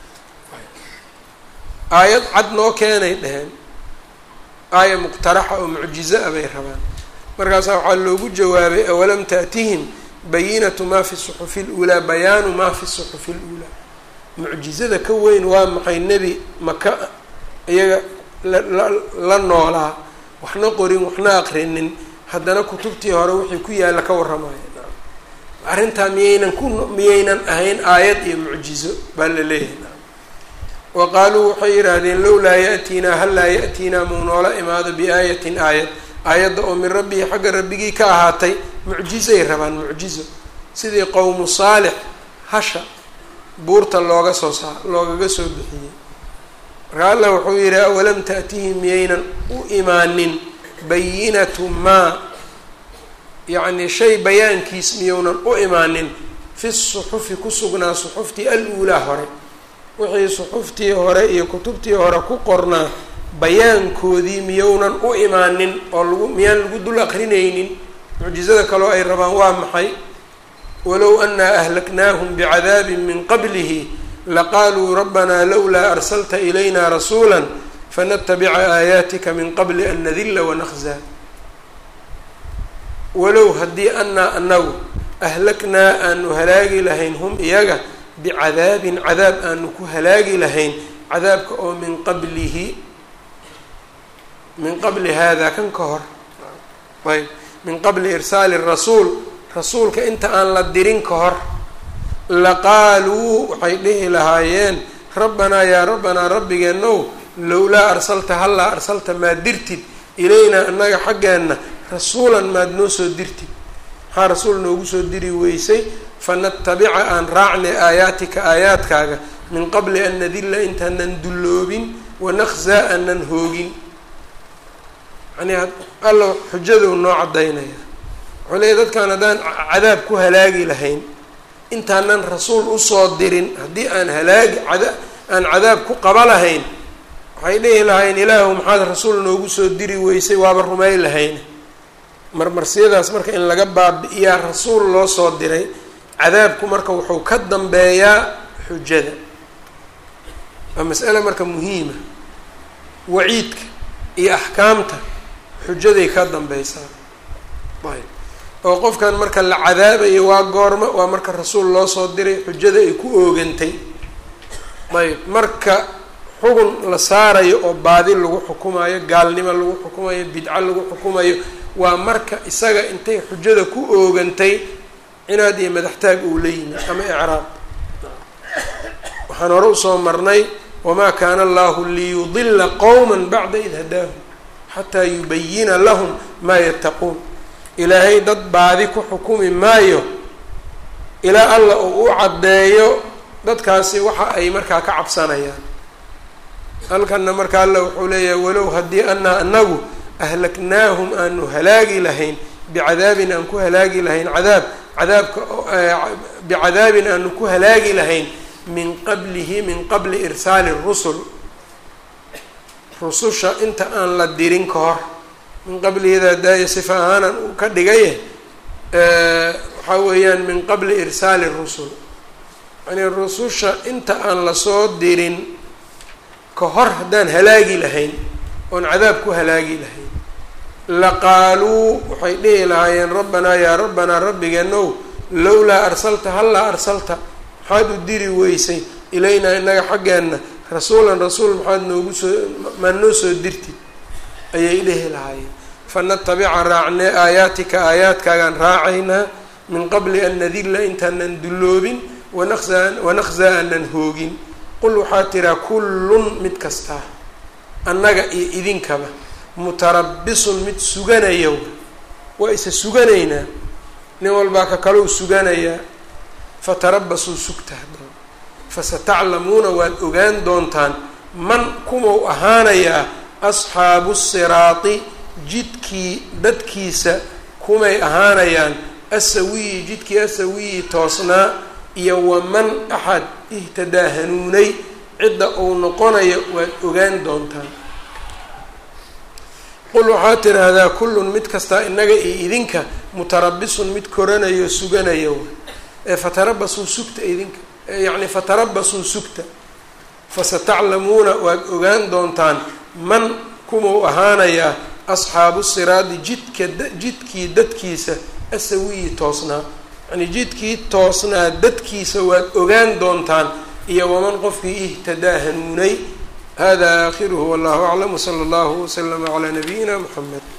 aayad cad noo keenay dheheen aaya muqtaraxa oo mucjizo ah bay rabaan markaasaa waxaa loogu jawaabay awalam ta'tihim bayinatu maa fi suxufi luulaa bayaanu maa fi suxufi luulaa mucjizada ka weyn waa maxay nebi maka iyaga la la noolaa waxna qorin waxna aqrinin haddana kutubtii hore wixii ku yaalla ka warramaya arrintaa miyaynan ku miyaynan ahayn aayad iyo mucjizo baa la leeyahay wa qaaluu waxay yidhaahdeen lowlaa ya'tiinaa hal laa ya'tiinaa mau noola imaado biaayatin aayad aayadda oo min rabbihi xagga rabbigii ka ahaatay mucjizay rabaan mucjizo sidii qowmu saalix hasha buurta looga soo saa loogaga soo bixiyey marka allah wuxuu yidhi awalam ta'tihim miyaynan u imaanin bayinatu maa yacni shay bayaankiis miyounan u imaanin fi suxufi ku sugnaa suxuftii al-uulaa hore wixii suxuftii hore iyo kutubtii hore ku qornaa bayaankoodii miyounan u imaanin oo lagu miyaan lagu dul aqrinaynin mucjizada kaloo ay rabaan waa maxay walow anaa ahlaknaahum bicadaabin min qablihi laqaaluu rabbanaa lowlaa arsalta ilayna rasuula fanatabica aayaatika min qabli an nadilla wanaqzaa walow haddii anaa anagu ahlaknaa aanu halaagi lahayn hum iyaga bicadaabin cadaab aanu ku halaagi lahayn cadaabka oo min qablihi min qabli hada kan ka hor ayb min qabli irsaali rasuul rasuulka inta aan la dirin ka hor laqaaluu waxay dhihi lahaayeen rabbanaa yaa rabbanaa rabbigeenow lowlaa arsalta hallaa arsalta maad dirtid ilaynaa annaga xaggeenna rasuulan maad noo soo dirtid maxaa rasuul noogu soo diri weysay fanatabica aan raacnay aayaatika aayaadkaaga min qabli an nadilla intaanan dulloobin wanaqzaa aanan hoogin yani alla xujaduu noo caddaynaya wuxuu leeya dadkaan haddaan cadaab ku halaagi lahayn intaanan rasuul usoo dirin haddii aan halaagi ada aan cadaab ku qaba lahayn waxay dhihi lahayn ilaahu maxaad rasuul noogu soo diri weysay waaba rumay lahayn marmarsiyadaas marka in laga baabi-iyaa rasuul loo soo diray cadaabku marka wuxuu ka dambeeyaa xujada waa mas'ale marka muhiima waciidka iyo axkaamta xujaday ka dambeysaa ayb oo qofkan marka la cadaabayo waa goormo waa marka rasuul loo soo diray xujada ay ku oogantay ayb marka xugun la saarayo oo baadi lagu xukumayo gaalnimo lagu xukumayo bidco lagu xukumayo waa marka isaga intay xujada ku oogantay cinaad iyo madaxtaag uu la yimi ama icraab waxaan hore usoo marnay wamaa kaana allahu liyudila qowma bacda id hadaahum xataa yubayina lahum maa yattaquun ilaahay dad baadi ku xukumi maayo ilaa alla uu u caddeeyo dadkaasi waxa ay markaa ka cabsanayaan halkanna marka alla wuxuu leeyahay walow haddii anaa anagu ahlaknaahum aanu halaagi lahayn bicadaabin aan ku halaagi lahayn cadaab cadaabka bicadaabin aanu ku halaagi lahayn min qablihi min qabli irsaali rusul rususha inta aan la dirin ka hor min qablihidaa daaya sifa ahaanan uu ka dhigaye waxaa weeyaan min qabli irsaali rusul yani rususha inta aan lasoo dirin ka hor haddaan halaagi lahayn oon cadaab ku halaagi lahayn laqaaluu waxay dhihi lahaayeen rabbanaa yaa rabbanaa rabbigeenow lowlaa arsalta hallaa arsalta maxaad u diri weysay ilaynaa innaga xaggeenna rasuulan rasuul maxaad noogu soo maa noo soo dirtid ayay dhihi lahaayeen fanatabica raacnee aayaatika aayaadkaagaan raacaynaa min qabli an nadilla intaanan dulloobin wanaqsaa wanaqsaa aanan hoogin qul waxaa tiraa kullun mid kastaa annaga iyo idinkaba mutarabisun mid suganaya waa isa suganaynaa nin walbaa ka kalou suganayaa fatarabasuu sugta haddaba fasataclamuuna waad ogaan doontaan man kumau ahaanayaa asxaabu siraati jidkii dadkiisa kumay ahaanayaan asawiyi jidkii asawiyi toosnaa iyo waman axad ihtadaa hanuunay cidda uu noqonayo waad ogaan doontaan qul waxaa tidhaahdaa kullun mid kastaa innaga iyo idinka mutarabisun mid koranayo suganaya ee fatarabasuu sugta idinka yacni fatarabasuu sugta fasataclamuuna waad ogaan doontaan man kumau ahaanayaa asxaabu siraadi jidka jidkii dadkiisa asawiyi toosnaa yani jidkii toosnaa dadkiisa waad ogaan doontaan iyo waman qofkii ihtadaa hanuunay hada aakhiruhu wallahu aclam wsala allahu waslama calaa nabiyina muxamed